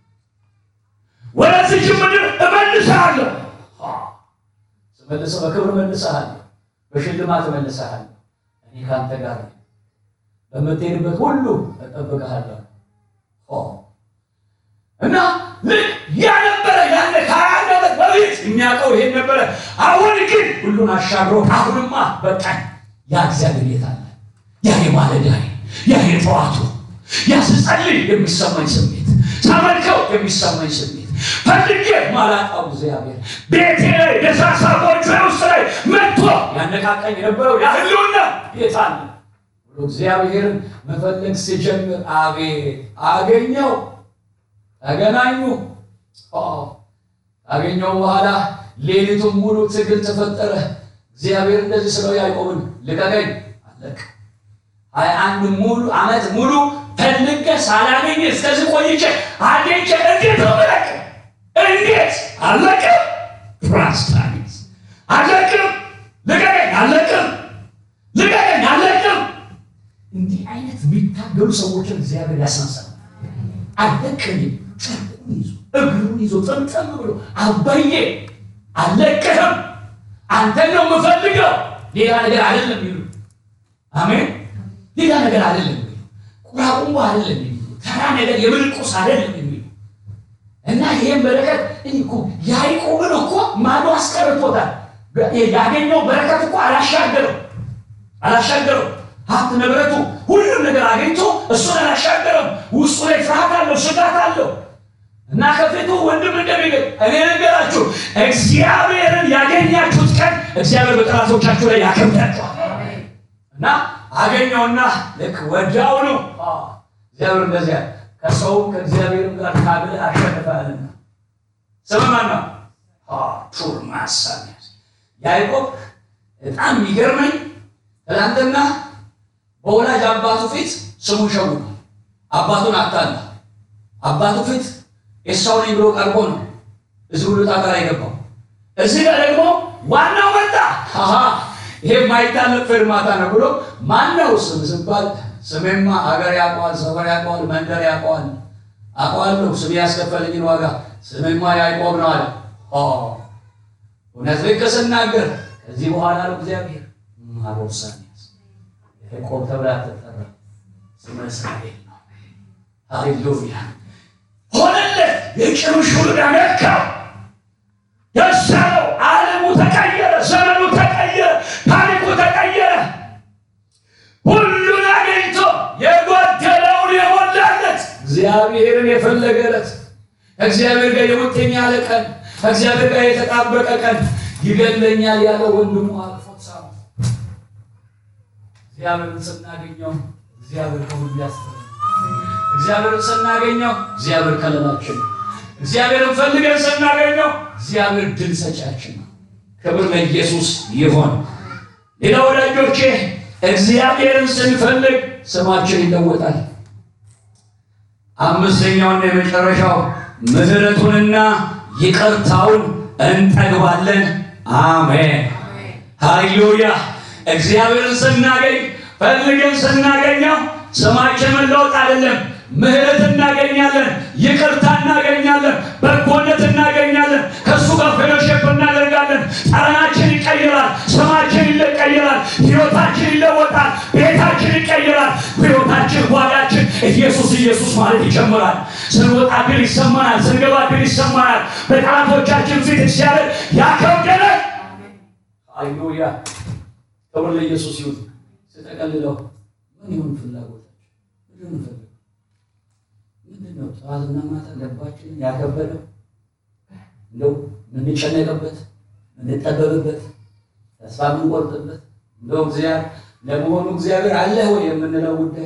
ወደዚች ምድር እመልስሃለሁ። ስመልስህ በክብር እመልስሃለሁ፣ በሽልማት እመልስሃለሁ። እኔ ከአንተ ጋር ነኝ፣ በምትሄድበት ሁሉ እጠብቅሃለሁ። እና ልክ ያ ነበረ ያለ ከሀያ አንድ ዓመት በፊት የሚያውቀው ይሄን ነበረ። አሁን ግን ሁሉን አሻግሮ አሁንማ በቃኝ። ያ እግዚአብሔር የት አለ? ያ የማለዳይ ያ የጠዋቱ ያ ስጸልይ የሚሰማኝ ስሜት ሳመልከው የሚሰማኝ ስሜት ፈልጌ ማላጣው እግዚአብሔር ቤቴ ላይ ደሳሳ ጎጆ ውስጥ ላይ መጥቶ ያነቃቃኝ የነበረው ያ ህልውና የት አለ ብሎ እግዚአብሔርን መፈለግ ሲጀምር አቤት አገኘው። ተገናኙ። ካገኘው በኋላ ሌሊቱን ሙሉ ትግል ተፈጠረ። እግዚአብሔር እንደዚህ ስለው ያዕቆብን ልቀቀኝ፣ አለቅ ሀያ አንድ ሙሉ ዓመት ሙሉ ፈልጌ ሳላገኝ እስከዚህ ቆይቼ አግኝቼ እንዴት ነው ምለቅ? እንዴት አለቅም? ፕራስታኒስ አለቅም፣ ልቀቀኝ፣ አለቅም፣ ልቀቀኝ፣ አለቅም። እንዲህ አይነት የሚታገሉ ሰዎችን እግዚአብሔር ያሳንሳል። አለቅህም፣ ጨርቁን ይዞ እግሩን ይዞ ጠምጠም ብሎ አባዬ አለቅህም፣ አንተን ነው የምፈልገው፣ ሌላ ነገር አይደለም ይሉ አሜን። ሌላ ነገር አይደለም የሚሉ ቁራቁንቦ አይደለም የሚሉ ተራ ነገር የምልቁስ አይደለም የሚሉ እና ይህም በረከት እኔ እኮ ያዕቆብን እኮ ማዶ አስቀርቶታል። ያገኘው በረከት እኮ አላሻገረው አላሻገረው ሀብት ንብረቱ ሁሉም ነገር አግኝቶ እሱን አላሻገረም። ውስጡ ላይ ፍርሃት አለው፣ ስጋት አለው እና ከፊቱ ወንድም እንደሚገኝ እኔ ነገራችሁ እግዚአብሔርን ያገኛችሁት ቀን እግዚአብሔር በጠላቶቻችሁ ላይ ያከብዳችኋል። እና አገኘውና ልክ ወዲያውኑ እግዚአብሔር እንደዚያ ከሰውም ከእግዚአብሔርም ጋር ታግለህ አሸንፈሃልና ስም ማን ነው? ቱር ማሳሚያስ ያዕቆብ በጣም የሚገርመኝ ትናንትና በወላጅ አባቱ ፊት ስሙን ሸውዷል። አባቱን አታላ አባቱ ፊት ኤሳው ነኝ ብሎ ቀርቦ ነው እዚህ ሁሉ ጣጣ ላይ ገባው። እዚህ ጋር ደግሞ ዋናው መጣ። አሃ ይሄ የማይታለፍ ፌርማታ ነው ብሎ ማነው ስም ስባል ስሜማ ሀገር ያውቀዋል፣ ሰፈር ያውቀዋል፣ መንደር ያውቀዋል፣ አውቀዋለሁ ስሜ ያስከፈለኝን ዋጋ ስሜማ ያዕቆብ ነው አለ። እውነት ልክ ስናገር ከዚህ በኋላ ነው እግዚአብሔር ማሮሳኒያስ ያዕቆብ ተብላ ተጠራ፣ ስመ እስራኤል ነው። ሃሌሉያ ሆነለት። የጭኑ ሹልዳ ነካው፣ ደስ አለው። ዓለሙ ተቀየረ፣ ዘመኑ ተቀየረ፣ ታሪኩ ተቀየረ። ሁሉን አገኝቶ የጎደለውን የሞላለት እግዚአብሔርን የፈለገለት ከእግዚአብሔር ጋር የሙጥኝ ያለ ቀን ከእግዚአብሔር ጋር የተጣበቀ ቀን ይገለኛል ያለ ወንድሙ አልፎት ሳሙ። እግዚአብሔርን ስናገኘው እግዚአብሔር ከሁሉ ያስተላል። እግዚአብሔርን ስናገኘው እግዚአብሔር ከለላችን ነው። እግዚአብሔርን ፈልገን ስናገኘው እግዚአብሔር ድል ሰጫችን ነው። ክብር ለኢየሱስ ይሆን። ሌላ ወዳጆቼ እግዚአብሔርን ስንፈልግ ስማችን ይለወጣል። አምስተኛውና የመጨረሻው ምሕረቱንና ይቅርታውን እንጠግባለን። አሜን ሃሌሉያ። እግዚአብሔርን ስናገኝ ፈልገን ስናገኘው ስማችን መለወጥ አይደለም፣ ምሕረት እናገኛለን፣ ይቅርታ እናገኛለን፣ በጎነት እናገኛለን። ከእሱ ጋር ፌሎሼፕ እናደርጋለን። ጠረናችን ይቀይራል፣ ስማችን ይቀይራል፣ ሕይወታችን ይለወጣል፣ ቤታችን ይቀይራል። ሕይወታችን ጓዳችን ኢየሱስ ኢየሱስ ማለት ይጀምራል። ስንወጣ ግን ይሰማናል፣ ስንገባ ግን ይሰማናል። በጠላቶቻችን ፊት እግዚአብሔር ያከብደናል። ሃሌሉያ ክብር ለኢየሱስ ይሁን። ስጠቀልለው ምን ይሁን ፍላጎታችን? ምንድን ነው የምንፈልገው? ምንድን ነው ጠዋትና ማታ ልባችንን ያከበደው? እንደው የምንጨነቅበት፣ የምንጠበብበት፣ ተስፋ የምንቆርጥበት እንደው እግዚአብሔር ለመሆኑ እግዚአብሔር አለ ወይ የምንለው ጉዳይ፣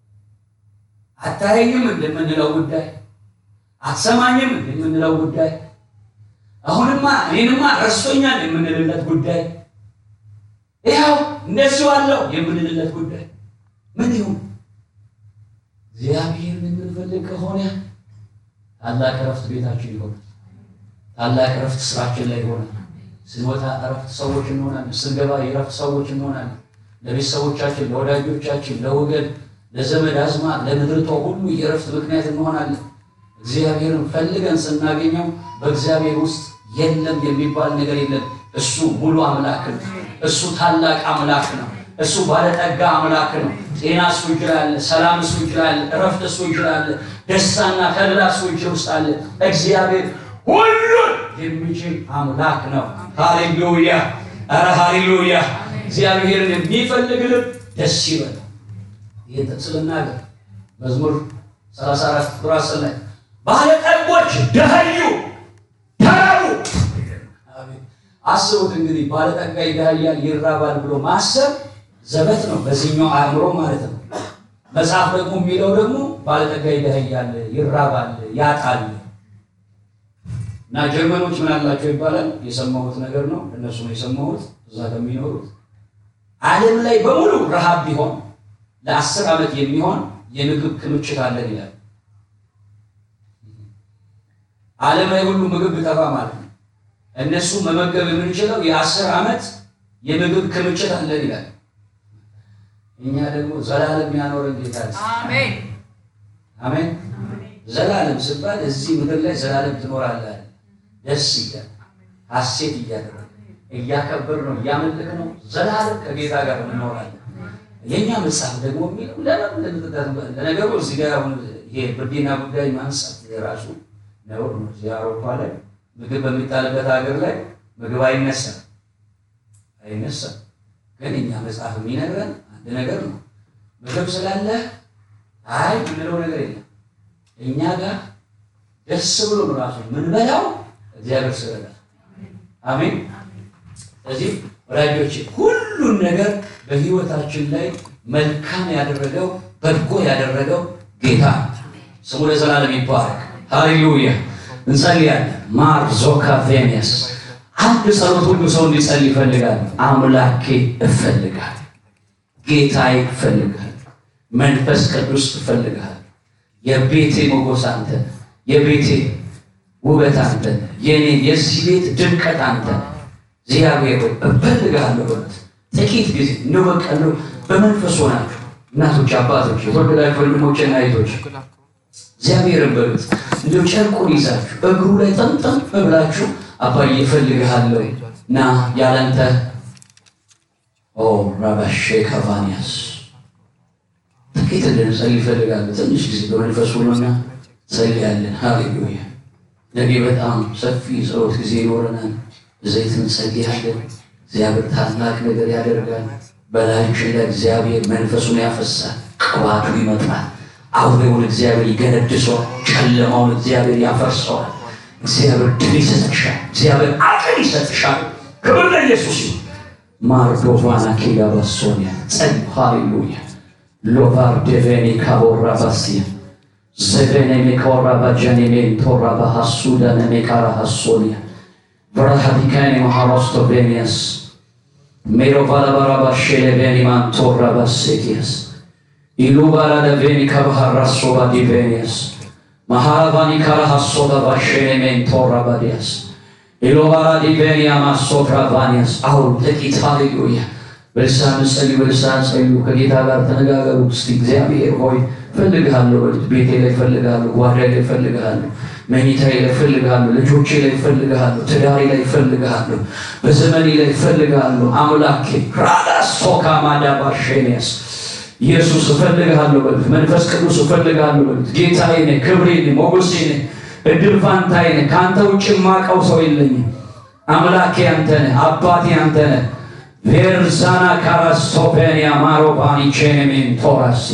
አታየኝም እንደምንለው ጉዳይ፣ አትሰማኝም እንደምንለው ጉዳይ፣ አሁንማ እኔንማ ረስቶኛል የምንልለት ጉዳይ ይኸው እንደዚሁ አለው የምንልለት ጉዳይ ምን ይሁን? እግዚአብሔርን የምንፈልግ ከሆነ ታላቅ እረፍት ቤታችን ይሆናል። ታላቅ እረፍት ስራችን ላይ ይሆናል። ስንወጣ እረፍት ሰዎች እንሆናለን። ስንገባ የእረፍት ሰዎች እንሆናለን። ለቤተሰቦቻችን፣ ለወዳጆቻችን፣ ለወገን፣ ለዘመድ አዝማድ፣ ለምድርቷ ሁሉ የእረፍት ምክንያት እንሆናለን። እግዚአብሔርን ፈልገን ስናገኘው በእግዚአብሔር ውስጥ የለም የሚባል ነገር የለም። እሱ ሙሉ አምላክ ነው። እሱ ታላቅ አምላክ ነው። እሱ ባለጠጋ አምላክ ነው። ጤና እሱ እጅ ላይ አለ። ሰላም እሱ እጅ ላይ አለ። እረፍት እሱ እጅ ላይ አለ። ደስታና ተድላ እሱ እጅ ውስጥ አለ። እግዚአብሔር ሁሉን የሚችል አምላክ ነው። ሃሌሉያ! ኧረ ሃሌሉያ! እግዚአብሔርን የሚፈልግ ልብ ደስ ይበል። ይህን ጥቅስ ልናገር። መዝሙር 34 ቁጥር 10 ላይ ባለጠጎች ደኸዩ ተራቡ አስቡት እንግዲህ ባለጠጋ ይደሃያል ይራባል ብሎ ማሰብ ዘበት ነው፣ በዚህኛው አእምሮ ማለት ነው። መጽሐፍ ደግሞ የሚለው ደግሞ ባለጠጋ ይደሃያል ይራባል ያጣል። እና ጀርመኖች ምን አላቸው ይባላል። የሰማሁት ነገር ነው፣ እነሱ ነው የሰማሁት እዛ ከሚኖሩት ዓለም ላይ በሙሉ ረሃብ ቢሆን ለአስር ዓመት የሚሆን የምግብ ክምችት አለን ይላል። ዓለም ላይ ሁሉ ምግብ ቢጠፋ ማለት ነው። እነሱ መመገብ የምንችለው የአስር ዓመት የምግብ ክምችት አለን ይላል። እኛ ደግሞ ዘላለም ያኖረን ጌታ ነው። አሜን። አሜን። ዘላለም ሲባል እዚህ ምድር ላይ ዘላለም ትኖራለህ አለ። ደስ እያለ ሐሴት እያደረገ እያከበር ነው እያመለክ ነው ዘላለም ከጌታ ጋር እንኖራለን። የእኛ መጽሐፍ ደግሞ የሚለው ለምን ለምትጠቀም ለነገሩ እዚህ ጋር አሁን ይሄ ብርድና ጉዳይ ማንሳት የራሱ ነውር ነው። እዚህ አውሮፓ ላይ ምግብ በሚጣልበት ሀገር ላይ ምግብ አይነሳም አይነሳም። ግን እኛ መጽሐፍ የሚነግረን አንድ ነገር ነው። ምግብ ስላለ አይ የምንለው ነገር የለም። እኛ ጋር ደስ ብሎ ነው ራሱ የምንበላው እግዚአብሔር ስለላ አሜን። ስለዚህ ወዳጆች ሁሉን ነገር በህይወታችን ላይ መልካም ያደረገው በጎ ያደረገው ጌታ ነው። ስሙ ለዘላለም ይባረክ። ሃሌሉያ። እንጸልያለን። ማር ዞካ ቬኒያስ አንድ ጸሎት ሁሉ ሰው እንዲጸልይ ይፈልጋል። አምላኬ እፈልጋል፣ ጌታዬ እፈልጋል፣ መንፈስ ቅዱስ እፈልጋል። የቤቴ ሞገስ አንተ፣ የቤቴ ውበት አንተ፣ የኔ የዚህ ቤት ድምቀት አንተ እግዚአብሔር ሆይ እፈልግሃለሁ በሉት። ጥቂት ጊዜ እንደው በቃ እንደው በመንፈስ ሆናችሁ እናቶች፣ አባቶች፣ የተወደዳችሁ ወንድሞችና እህቶች እግዚአብሔርን በሉት። እንደው ጨርቁን ይዛችሁ እግሩ ላይ ጠምጠም ብላችሁ አባዬ እፈልግሃለሁ እና ያለንተ ኦ ራባሼ ካቫኒያስ ጥቂት እንድንጸልይ እፈልጋለሁ። ትንሽ ጊዜ በመንፈስ ሆኖና ጸልያለን። ሃሌሉያ። ነገ በጣም ሰፊ ጸሎት ጊዜ ይኖረናል። ዘይት እንጸልያለን። እግዚአብሔር ታላቅ ነገር ያደርጋል። በላያችን ላይ እግዚአብሔር መንፈሱን ያፈሳል። ቅባቱ ይመጣል። አውሬውን እግዚአብሔር ይገነድሰዋል። ጨለማውን እግዚአብሔር ያፈርሰዋል። እግዚአብሔር ድል ይሰጥሻል። እግዚአብሔር አቅል ይሰጥሻል። ክብር ለኢየሱስ ይሁን። ማርዶቫና ኬጋ ባሶኒያ ጸል ሃሌሉያ ሎቫር ዴቬኒ ካቦራ ባሲያ ዘቬኔ ሜኮራ ባጀኔ ሜንቶራ ባሃሱዳ ነሜካራ ሃሶኒያ ብራሃዲካኒ ማሃሮስቶ ቬኒያስ ሜሮቫላባራባ ሼሌቬኒ ማንቶራ ባሴኪያስ ኢሉባራደ ቬኒ ካባሃራሶባ ዲቬኒያስ ማሃራቫኒ ካራሃሶባ ባሼኔ ሜንቶራ ባዲያስ ኢሎባራ ዲቬኒያ ማሶትራ ቫኒያስ አሁን ጥቂት ሃሌሉያ በልሳን ጸልዩ፣ በልሳን ጸልዩ፣ ከጌታ ጋር ተነጋገሩ። እስቲ እግዚአብሔር ሆይ ፈልግሃለሁ በሉት። ቤቴ ላይ ፈልግሃለሁ፣ ጓዳይ ላይ ፈልግሃለሁ፣ መኝታዬ ላይ ፈልግሃለሁ፣ ልጆቼ ላይ ፈልግሃለሁ፣ ትዳሬ ላይ ፈልግሃለሁ፣ በዘመኔ ላይ ፈልግሃለሁ። አምላኬ ራዳሶካ ማዳባሼኒያስ ኢየሱስ እፈልግሃለሁ በሉት። መንፈስ ቅዱስ እፈልግሃለሁ በሉት። ጌታዬ ነህ፣ ክብሬ ነህ፣ ሞገሴ ነህ፣ እድል ፋንታዬ ነህ። ከአንተ ውጭ የማውቀው ሰው የለኝም። አምላኬ አንተ ነህ፣ አባቴ አንተ ነህ። ቬርዛና ካራስቶፔኒያ ማሮባኒ ቼኔሜን ቶራሲ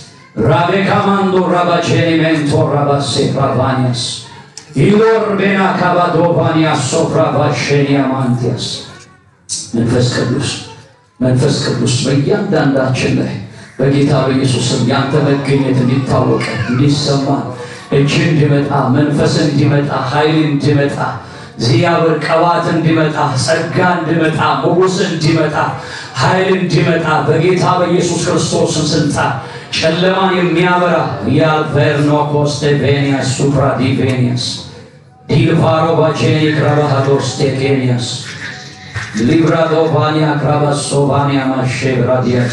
ራቤካማንዶ ራባቼኔሜን ቶራባሴ ራቫኒያስ ኢሎር ቤና ካባዶቫኒያ ሶፕራቫሼኒያ ማንቲያስ መንፈስ ቅዱስ መንፈስ ቅዱስ በእያንዳንዳችን ላይ በጌታ በኢየሱስም ያንተ መገኘት እንዲታወቀ እንዲሰማ እጅ እንዲመጣ መንፈስ እንዲመጣ ኃይል እንዲመጣ እግዚአብሔር ቅባት እንዲመጣ ጸጋ እንዲመጣ ሞገስ እንዲመጣ ኃይል እንዲመጣ በጌታ በኢየሱስ ክርስቶስ ስልጣን ጨለማን የሚያበራ የአልቨርኖኮስ ቬኒያስ ሱፕራ ዲቬኒያስ ዲልፋሮ ባቼኒ ክራባሃዶስ ቴኬኒያስ ሊብራዶቫኒያ ክራባሶቫኒያ ማሼብራዲያስ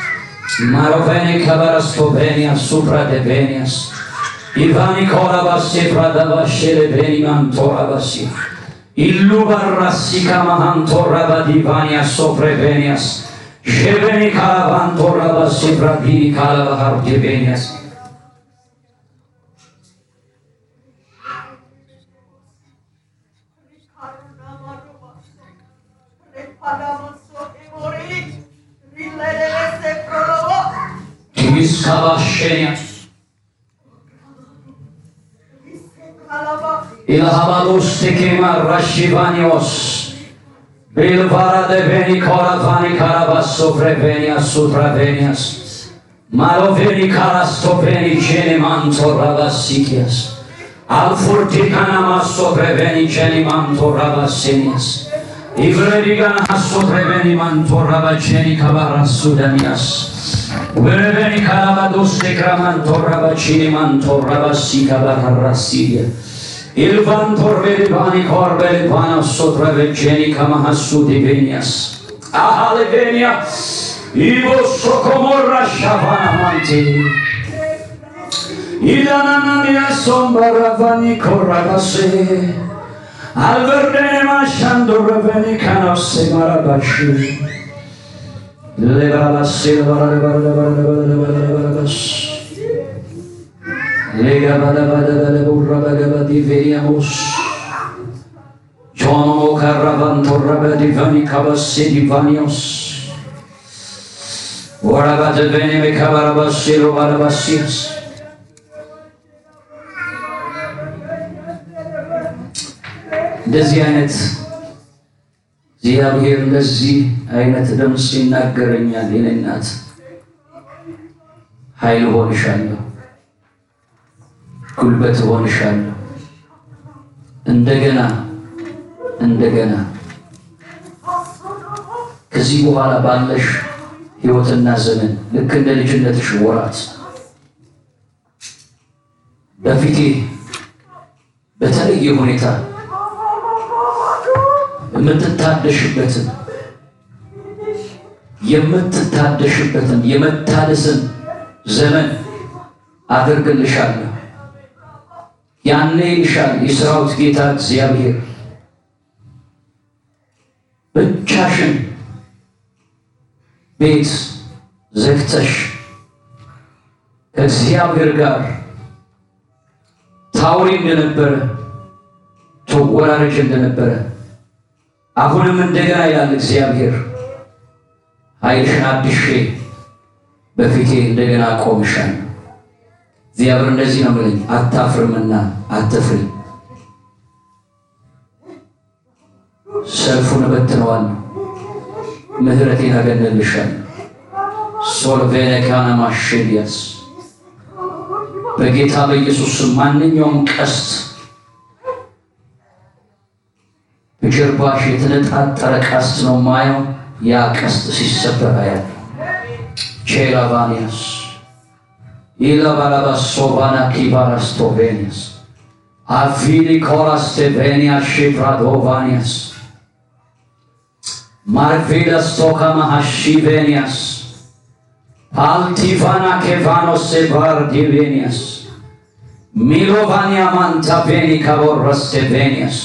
ማሮቬኒ ከበረስቶቬኒያስ ሱፕራ ዴቬኒያስ ኢቫኒ ኮራባሴ ፍራዳባሼሌ ቬኒማንቶራባሲ ኢሉ ባራሲ ካማሃንቶራባዲቫኒያ ሶፕሬቬኒያስ ሼቬኒ ካላባንቶራባሲ ፍራዲኒ ካላባሃር ዴቬኒያስ ቲስካባሼኒያስ ኢልሃባሎስ ቴኬማ ራሺቫኒዮስ ቤልቫራ ደቬኒ ኮራቫኒ ካራባሶ ፍሬቬኒያስ ሱትራቬኒያስ ማሎቬኒ ካራስቶቬኒ ቼኔ ማንቶራባሲኪያስ አልፉርቲካናማሶ ፍሬቬኒ ቼኔ ማንቶራባሴኒያስ ኢብረዲጋን ሀሶ ፍሬቬኒ ማንቶራባቼኒ ከባራሱ ደሚያስ ወረበኒ ካላባዶስ ዴክራማን ቶራባቺኒ ማን ቶራባሲ ካባራራሲየ ኢልቫን ቶርቤሊባኒ ኮርቤሊባና ሶትረበቼኒ ከማሃሱ ዲቬኒያስ አሃሌቬኒያ ኢቦሶ ኮሞራ ሻፋና ማንቲ ኢዳናናኒያ ሶምባራቫኒ ኮራባሴ አልበርደኔ ማሻንዶረበኒ ካናሴ ማራባሺ ሌባባሴ ለባራባራባራባራባራባራባስ ሌጋባዳባዳባለቡራባገባዲቬኒያሞስ ጆኖሞ ካራባንቶረበዲቫኒ ካባሴ ዲቫኒዮስ ወራባደቬኔ ሜካባራባሴ ሎባራባሲያስ እንደዚህ አይነት እግዚአብሔር እንደዚህ አይነት ድምፅ ይናገረኛል። የኔ እናት ኃይል ሆንሻለሁ፣ ጉልበት ሆንሻለሁ። እንደገና እንደገና ከዚህ በኋላ ባለሽ ሕይወትና ዘመን ልክ እንደ ልጅነትሽ ወራት በፊቴ በተለየ ሁኔታ የምትታደሽበትን የምትታደሽበትን የመታደስን ዘመን አደርግልሻለሁ። ያኔ ይልሻል የሰራዊት ጌታ እግዚአብሔር ብቻሽን ቤት ዘግተሽ ከእግዚአብሔር ጋር ታውሪ እንደነበረ ተወራረጅ እንደነበረ አሁንም እንደገና ይላል እግዚአብሔር ኃይልሽን አድሼ በፊቴ እንደገና ቆምሻለሁ። እግዚአብሔር እንደዚህ ነው የሚለኝ፣ አታፍርምና አትፍሪ። ሰልፉን እበትነዋለሁ፣ ምሕረቴን አገነልሻለሁ። ሶልቬነ ካነ ማሸዲያስ በጌታ በኢየሱስ ስም ማንኛውም ቀስት በጀርባሽ የተነጣጠረ ቀስት ነው ማየው። ያ ቀስት ሲሰበር አያለሁ። ቼላቫኒያስ ኢላባላባስ ሶባና ኪባራስ ቶቬኒያስ አቪኒ ኮራስ ቴቬኒያ ሺፕራዶቫኒያስ ማርቬላስ ቶካማ ሃሺቬኒያስ አልቲቫና ኬቫኖስ ሴቫር ዲቬኒያስ ሚሎቫኒያ ማንታቬኒ ካቦረስ ቴቬኒያስ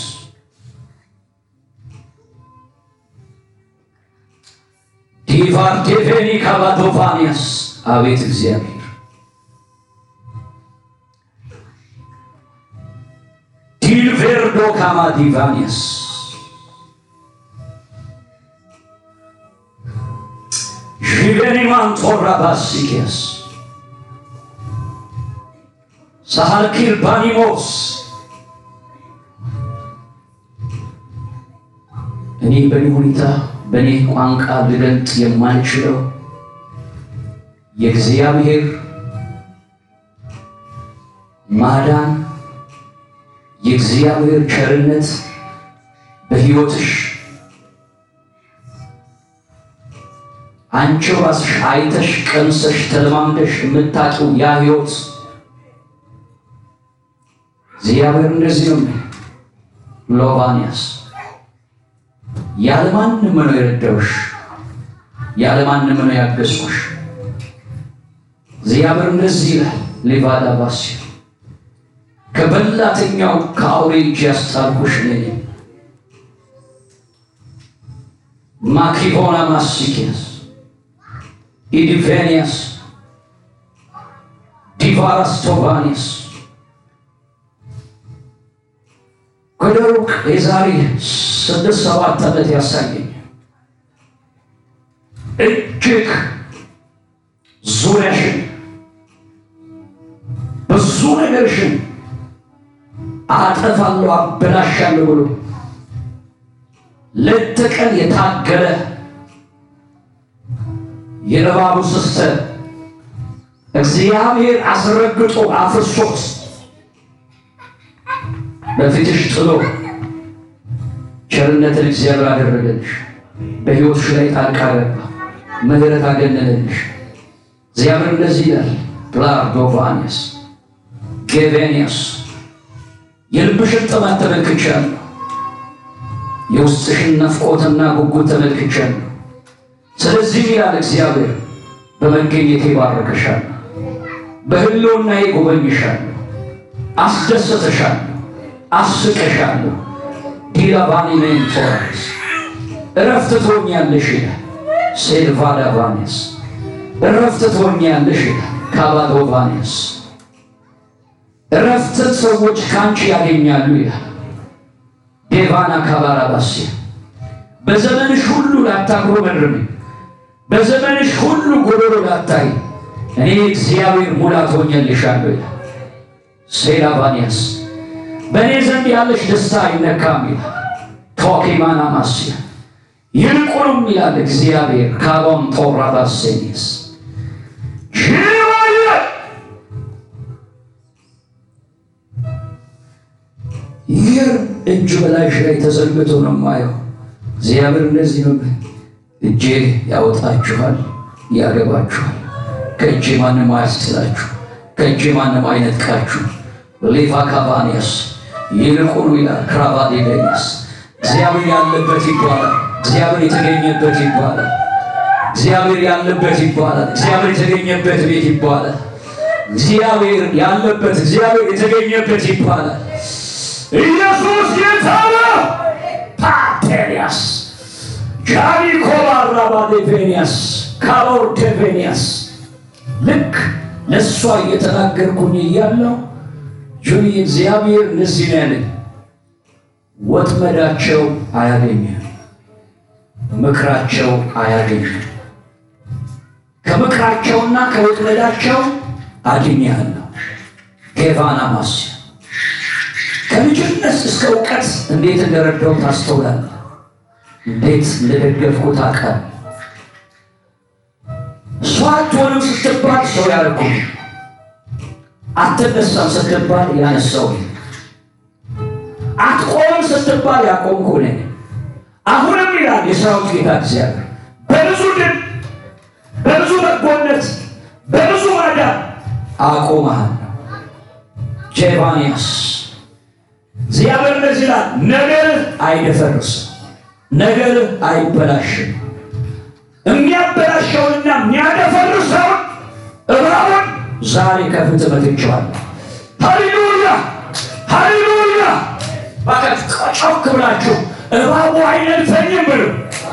ዲቫር ዴቬኒ ካባዶቫኒያስ አቤት እግዚአብሔር ዲልቬርዶ ካማ ዲቫኒያስ ዥቬኒ ማንቶራ ባሲኪያስ ሳሃልኪል ባኒሞስ እኔ በእኔ ሁኔታ በእኔ ቋንቋ ልገልጥ የማልችለው የእግዚአብሔር ማዳን የእግዚአብሔር ቸርነት በሕይወትሽ አንቺ ራስሽ አይተሽ ቀምሰሽ ተለማምደሽ የምታውቂው ያ ሕይወት እግዚአብሔር እንደዚህ ነው። ሎባንያስ ያለማንም ነው የረዳውሽ፣ ያለማንም ነው ያገዝኩሽ። እግዚአብሔር እንደዚህ ይላል። ሌቫዳ ባሲ ከበላተኛው ከአውሬ እጅ ያስጣልኩሽ እኔ ነኝ። ማኪቦና ማሲኪያስ ኢዲቬኒያስ ዲቫራስ ቶባኒያስ ከደሩቅ የዛሬ ስድስት ሰባት ዓመት ያሳየኝ እጅግ ዙሪያሽን ብዙ ነገርሽን አጠፋለሁ አበላሻለሁ ብሎ ሌት ተቀን የታገለ የእባቡ ስስተት እግዚአብሔር አስረግጦ አፍርሶት በፊትሽ ጥሎ ቸርነትን እግዚአብሔር አደረገልሽ። በሕይወትሽ ላይ ጣልቃ ገባ፣ ምሕረት አገነነልሽ። እግዚአብሔር እንደዚህ ይላል ፕላርዶቫኒስ ጌቬኒያስ የልብሽን ጥማት ተመልክቻለሁ፣ የውስጥሽን ናፍቆትና ጉጉት ተመልክቻለሁ። ስለዚህ ይላል እግዚአብሔር በመገኘቴ ባረከሻለሁ፣ በሕልውናዬ ጎበኝሻለሁ፣ አስደሰተሻለሁ፣ አስቀሻለሁ። ዲላቫኒ ሜንቶራስ እረፍት ትሆኛለሽ ይላል ሴልቫዳቫኒስ እረፍት ትሆኛለሽ ይላል ካባዶቫኒስ እረፍትን ሰዎች ከአንቺ ያገኛሉ ይላል ዴቫና ካባራባሴ በዘመንሽ ሁሉ ላታጉረመርሚ በዘመንሽ ሁሉ ጎደሎ ላታይ እኔ እግዚአብሔር ሙላት ሆኜልሻለሁ ይላል ሴላቫኒያስ በእኔ ዘንድ ያለሽ ደስታ አይነካም ይላል ቶኬማና ማስያ ይልቁንም ይላል እግዚአብሔር ካቦን ቶራባሴኒስ ጅዋየ ይህ እጁ በላይሽ ላይ ተዘርግቶ ነው የማየው። እግዚአብሔር እንደዚህ ነው፣ እጄ ያወጣችኋል፣ ያገባችኋል። ከእጄ ማንም አያስጥላችሁ፣ ከእጄ ማንም አይነጥቃችሁ። ሌቫ ካቫኒያስ ይልቁኑ ይላል ክራቫዴቬኒያስ እግዚአብሔር ያለበት ይባላል። እግዚአብሔር የተገኘበት ይባላል። እግዚአብሔር ያለበት ይባላል። እግዚአብሔር የተገኘበት ቤት ይባላል። እግዚአብሔር ያለበት እግዚአብሔር የተገኘበት ይባላል። ኢየሱስ ጌታ ነው። ፓቴሪያስ ጃኒ ኮባራባዴቬኒያስ ካቦርቴቬኒያስ ልክ ለእሷ እየተናገርኩኝ እያለው ጆኒ እግዚአብሔር እንደዚህ ነው ያለኝ፣ ወጥመዳቸው አያገኝም፣ ምክራቸው አያገኝም። ከምክራቸውና ከወጥመዳቸው አድኛለሁ። ጌቫና ማስያ ከልጅነት እስከ እውቀት እንዴት እንደረዳው ታስተውላለህ። እንዴት እንደደገፍኩት አውቃለሁ። እሷ አትሆንም ስትባል ሰው ያደርጉ፣ አትነሳም ስትባል ያነሳው፣ አትቆምም ስትባል ያቆምኩ ነኝ። አሁንም ይላል የሰራዊት ጌታ እግዚአብሔር በብዙ ድል፣ በብዙ በጎነት፣ በብዙ ማዳን አቆምሃለሁ። ጄቫንያስ እግዚአብሔር እንደዚህ ይላል፣ ነገርህ አይደፈርስም፣ ነገርህ አይበላሽም። የሚያበላሸውንና የሚያደፈርሰውን እባቡን ዛሬ ከፊት መትቼዋለሁ። ሃሌሉያ ሃሌሉያ! እባካችሁ ጮክ ብላችሁ እባቡ አይነድፈኝም ብሉ።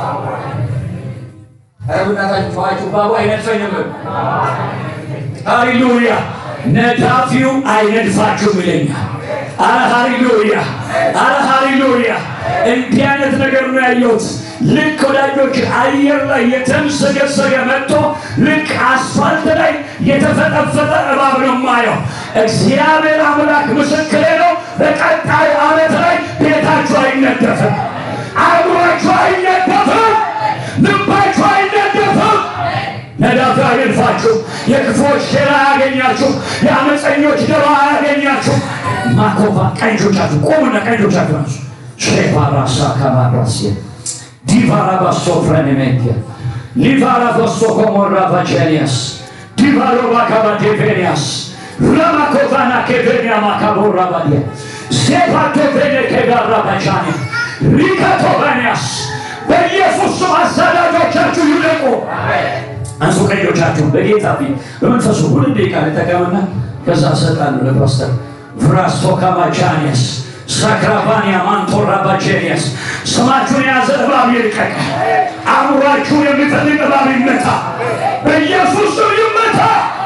ኧረ በእናታችሁ ተዋችሁ፣ እባቡ አይነድፈኝም ብሉ። ሃሌሉያ! ነዳፊው አይነድፋችሁም ይለኛል። አረ ሃሌሉያ! አረ ሃሌሉያ! እንዲህ አይነት ነገር ነው ያየሁት። ልክ ወዳጆች አየር ላይ የተምሰገሰገ መጥቶ ልክ አስፋልት ላይ የተፈጠፈጠ እባብ ነው የማየው። እግዚአብሔር አምላክ ምስክሬ ነው። በቀጣዩ ዓመት ላይ ቤታችሁ አይነደፍም፣ አእምሯችሁ አይነደፍም፣ ልባችሁ አይነደፍም። ነዳፊ አይንፋችሁ፣ የክፎች ሴራ አያገኛችሁ፣ የአመፀኞች ደባ አያገኛችሁ። ማኮፋ ቀንጆቻችሁ ቆሙና ቀንጆቻችሁ ናሱ ሼፓራሳ ካማራስ ዲቫራ ባሶ ፍረኔሜንቲያ ሊቫራ ባሶ ኮሞራ ቫቼኒያስ ዲቫሮ ባካባ ዴቬኒያስ ራማኮቫና ኬቬኒያ ማካቦራ ባዲያ ሴፓቶ ቬኔ ኬጋራ ባቻኒያ ሪካቶቫኒያስ በኢየሱስ ስም አሳዳጆቻችሁ ይውደቁ። አንሱ ቀኞቻችሁን በጌታ ፊት በመንፈሱ ሁለት ደቂቃ ልጠቀምና ከዛ እሰጣለሁ ለፓስተር ቭራስቶ ካማቻኒያስ ሳክራባንያ ማንቶራ ባቼኒያስ ስማችሁን የያዘ እባብ ይልቀቅ። አእምሯችሁን የሚፈልግ እባብ ይመታ፣ በኢየሱስ ስም ይመታ።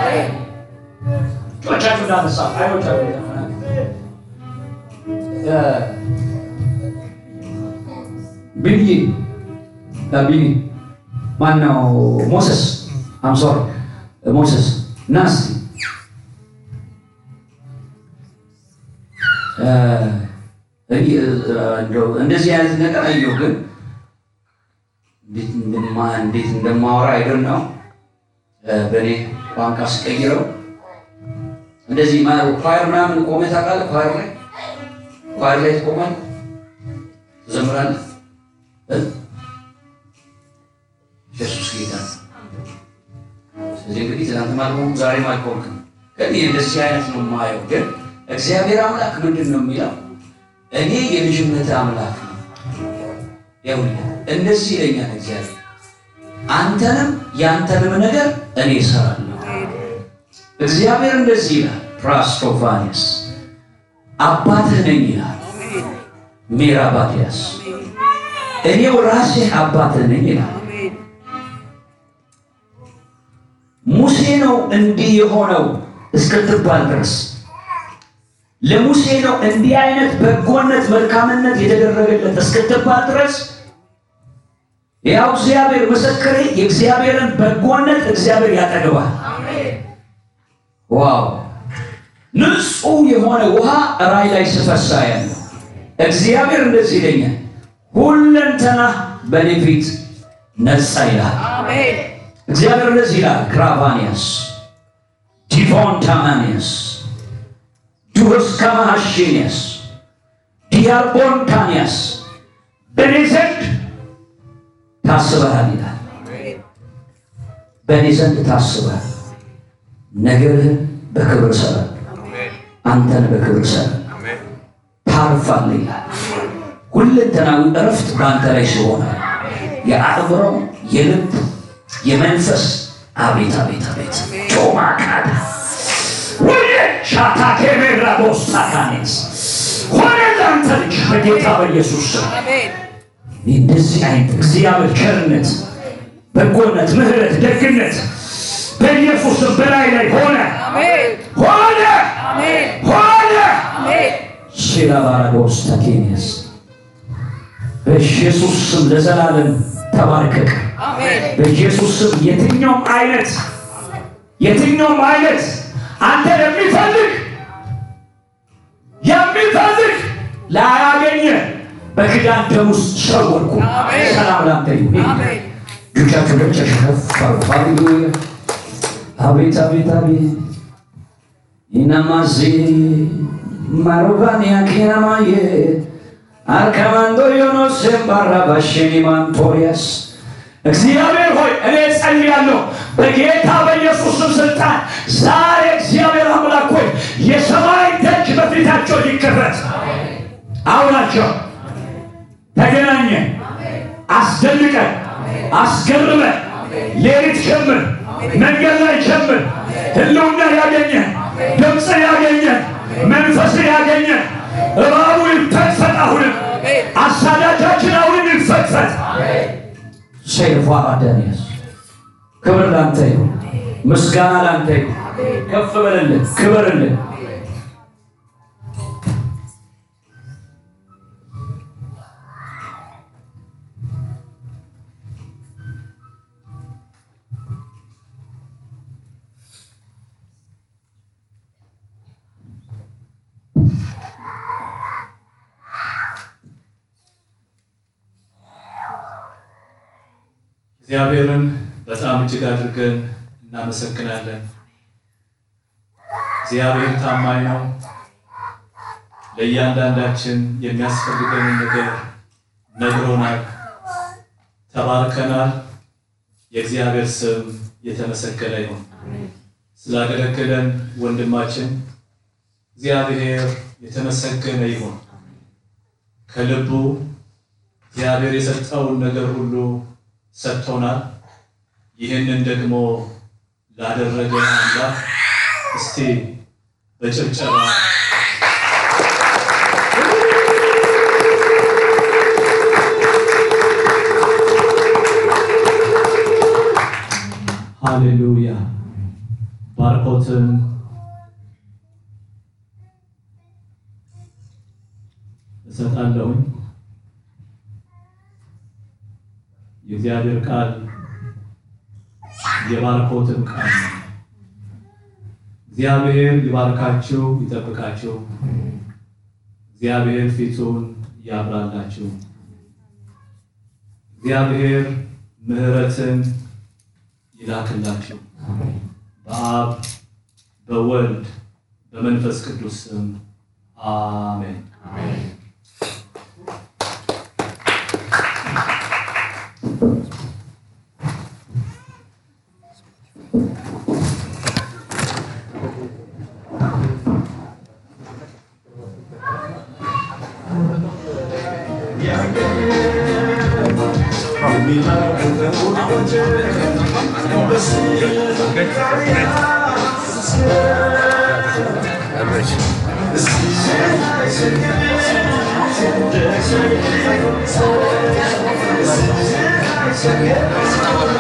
ጮቻችሁ እንዳነሳ አይኖቻችሁ ቢኒ ቢኒ ማነው? ሞሰስ አምሶር ሞሰስ ናስ እንደዚህ አይነት ነገር አየሁ፣ ግን እንዴት እንደማወራ አይደል ነው። በእኔ ቋንቋ ስቀይረው እንደዚህ ኳየር ምናምን ቆመህ ታውቃለህ? ኳየር ላይ ኳየር ላይ ትቆማለህ፣ ትዘምራለህ። ኢየሱስ ጌታ እዚህ እንግዲህ ትናንት አልሆንኩም ዛሬም አልሆንኩም፣ ግን ይህ እንደዚህ አይነት ነው የማየው። ግን እግዚአብሔር አምላክ ምንድን ነው የሚለው? እኔ የልጅነት አምላክ ነው። ይኸውልህ እንደዚህ ይለኛል እግዚአብሔር፣ አንተንም የአንተንም ነገር እኔ እሰራለሁ። እግዚአብሔር እንደዚህ ይላል፣ ፕራስቶፋኒስ አባትህ ነኝ ይላል። ሜራባዲያስ እኔው ራሴ አባትህ ነኝ ይላል። ሙሴ ነው እንዲህ የሆነው እስክትባል ድረስ ለሙሴ ነው እንዲህ አይነት በጎነት መልካምነት የተደረገለት እስክትባል ድረስ ያው እግዚአብሔር ምስክሬ፣ የእግዚአብሔርን በጎነት እግዚአብሔር ያጠግባል። ዋው! ንጹሕ የሆነ ውሃ ራይ ላይ ስፈሳ ያለው እግዚአብሔር እንደዚህ ይለኛል፣ ሁለንተና በእኔ ፊት ነጻ ይላል። እግዚአብሔር እንደዚህ ይላል፣ ክራቫኒያስ ዲቮን ታማኒያስ ዱስ ካማሃሽኒያስ ዲያርቦን ታኒያስ በእኔ ዘንድ ታስበሃል ይላል። በእኔ ዘንድ ታስበሃል፣ ነገርህን በክብር እሰራለሁ፣ አንተን በክብር እሰራለሁ፣ ታርፋለህ ይላል። ሁለንተናዊ እረፍት በአንተ ላይ ሲሆን የአእምሮ የልብ የመንፈስ አቤት አቤት አቤት ጮማቃዳ ወደ ሻታ ኬሜራ ቦስታካኔስ ሆነ ለአንተ ልጅ በጌታ በኢየሱስ ስም እንደዚህ አይነት እግዚአብሔር ቸርነት፣ በጎነት፣ ምሕረት፣ ደግነት በኢየሱስም በላይ ላይ ሆነ ሆነ ሆነ ሲላባራዶስ ታኬኒያስ በኢየሱስ ስም ለዘላለም ተባርከቅ። በኢየሱስ ስም የትኛውም አይነት የትኛውም አይነት አንተ የሚፈልግ የሚፈልግ ላያገኘ በክዳን ደም ውስጥ ሰወርኩ። ሰላም ላንተ ይሁን። እጆቻችሁ ደምጨሽ ከፍ ሃሌሉያ። አቤት አቤት አቤት ኢናማዚ ማሮቫኒያ ኬናማዬ አርካማንዶ ዮኖስ ባራ ባሽኒ ማንቶሪያስ እግዚአብሔር ሆይ እኔ ጸልያለሁ በጌታ በኢየሱስ ስም ስልጣን ዛሬ እግዚአብሔር አምላክ ሆይ የሰማይ ደጅ በፊታቸው ይከፈት። አውራቸው ተገናኘ፣ አስደንቀ፣ አስገርመ፣ ሌሊት ጀምር፣ መንገድ ላይ ጀምር፣ ህልውና ያገኘ፣ ድምፅ ያገኘ፣ መንፈስ ያገኘ እባቡ ይፈትፈት። አሁንም አሳዳጃችን አሁንም ይፈትፈት። ሴልፏ አዳንያስ ክብር ላንተ ይሁን፣ ምስጋና ላንተ ይሁን። ከፍ በልልን፣ ክበርልን። እግዚአብሔርን በጣም እጅግ አድርገን እናመሰግናለን። እግዚአብሔር ታማኝ ነው። ለእያንዳንዳችን የሚያስፈልገንን ነገር ነግሮናል፣ ተባርከናል። የእግዚአብሔር ስም የተመሰገነ ይሁን። ስላገለገለን ወንድማችን እግዚአብሔር የተመሰገነ ይሁን። ከልቡ እግዚአብሔር የሰጠውን ነገር ሁሉ ሰጥቶናል። ይህንን ደግሞ ላደረገ አምላክ እስቲ በጭብጨባ ሃሌሉያ ባርኮትን እሰጣለሁኝ። የእግዚአብሔር ቃል የባርኮትን ቃል ነው። እግዚአብሔር ይባርካችሁ፣ ይጠብቃችሁ። እግዚአብሔር ፊቱን ያብራላችሁ። እግዚአብሔር ምሕረትን ይላክላችሁ። በአብ በወልድ በመንፈስ ቅዱስ ስም አሜን። Average.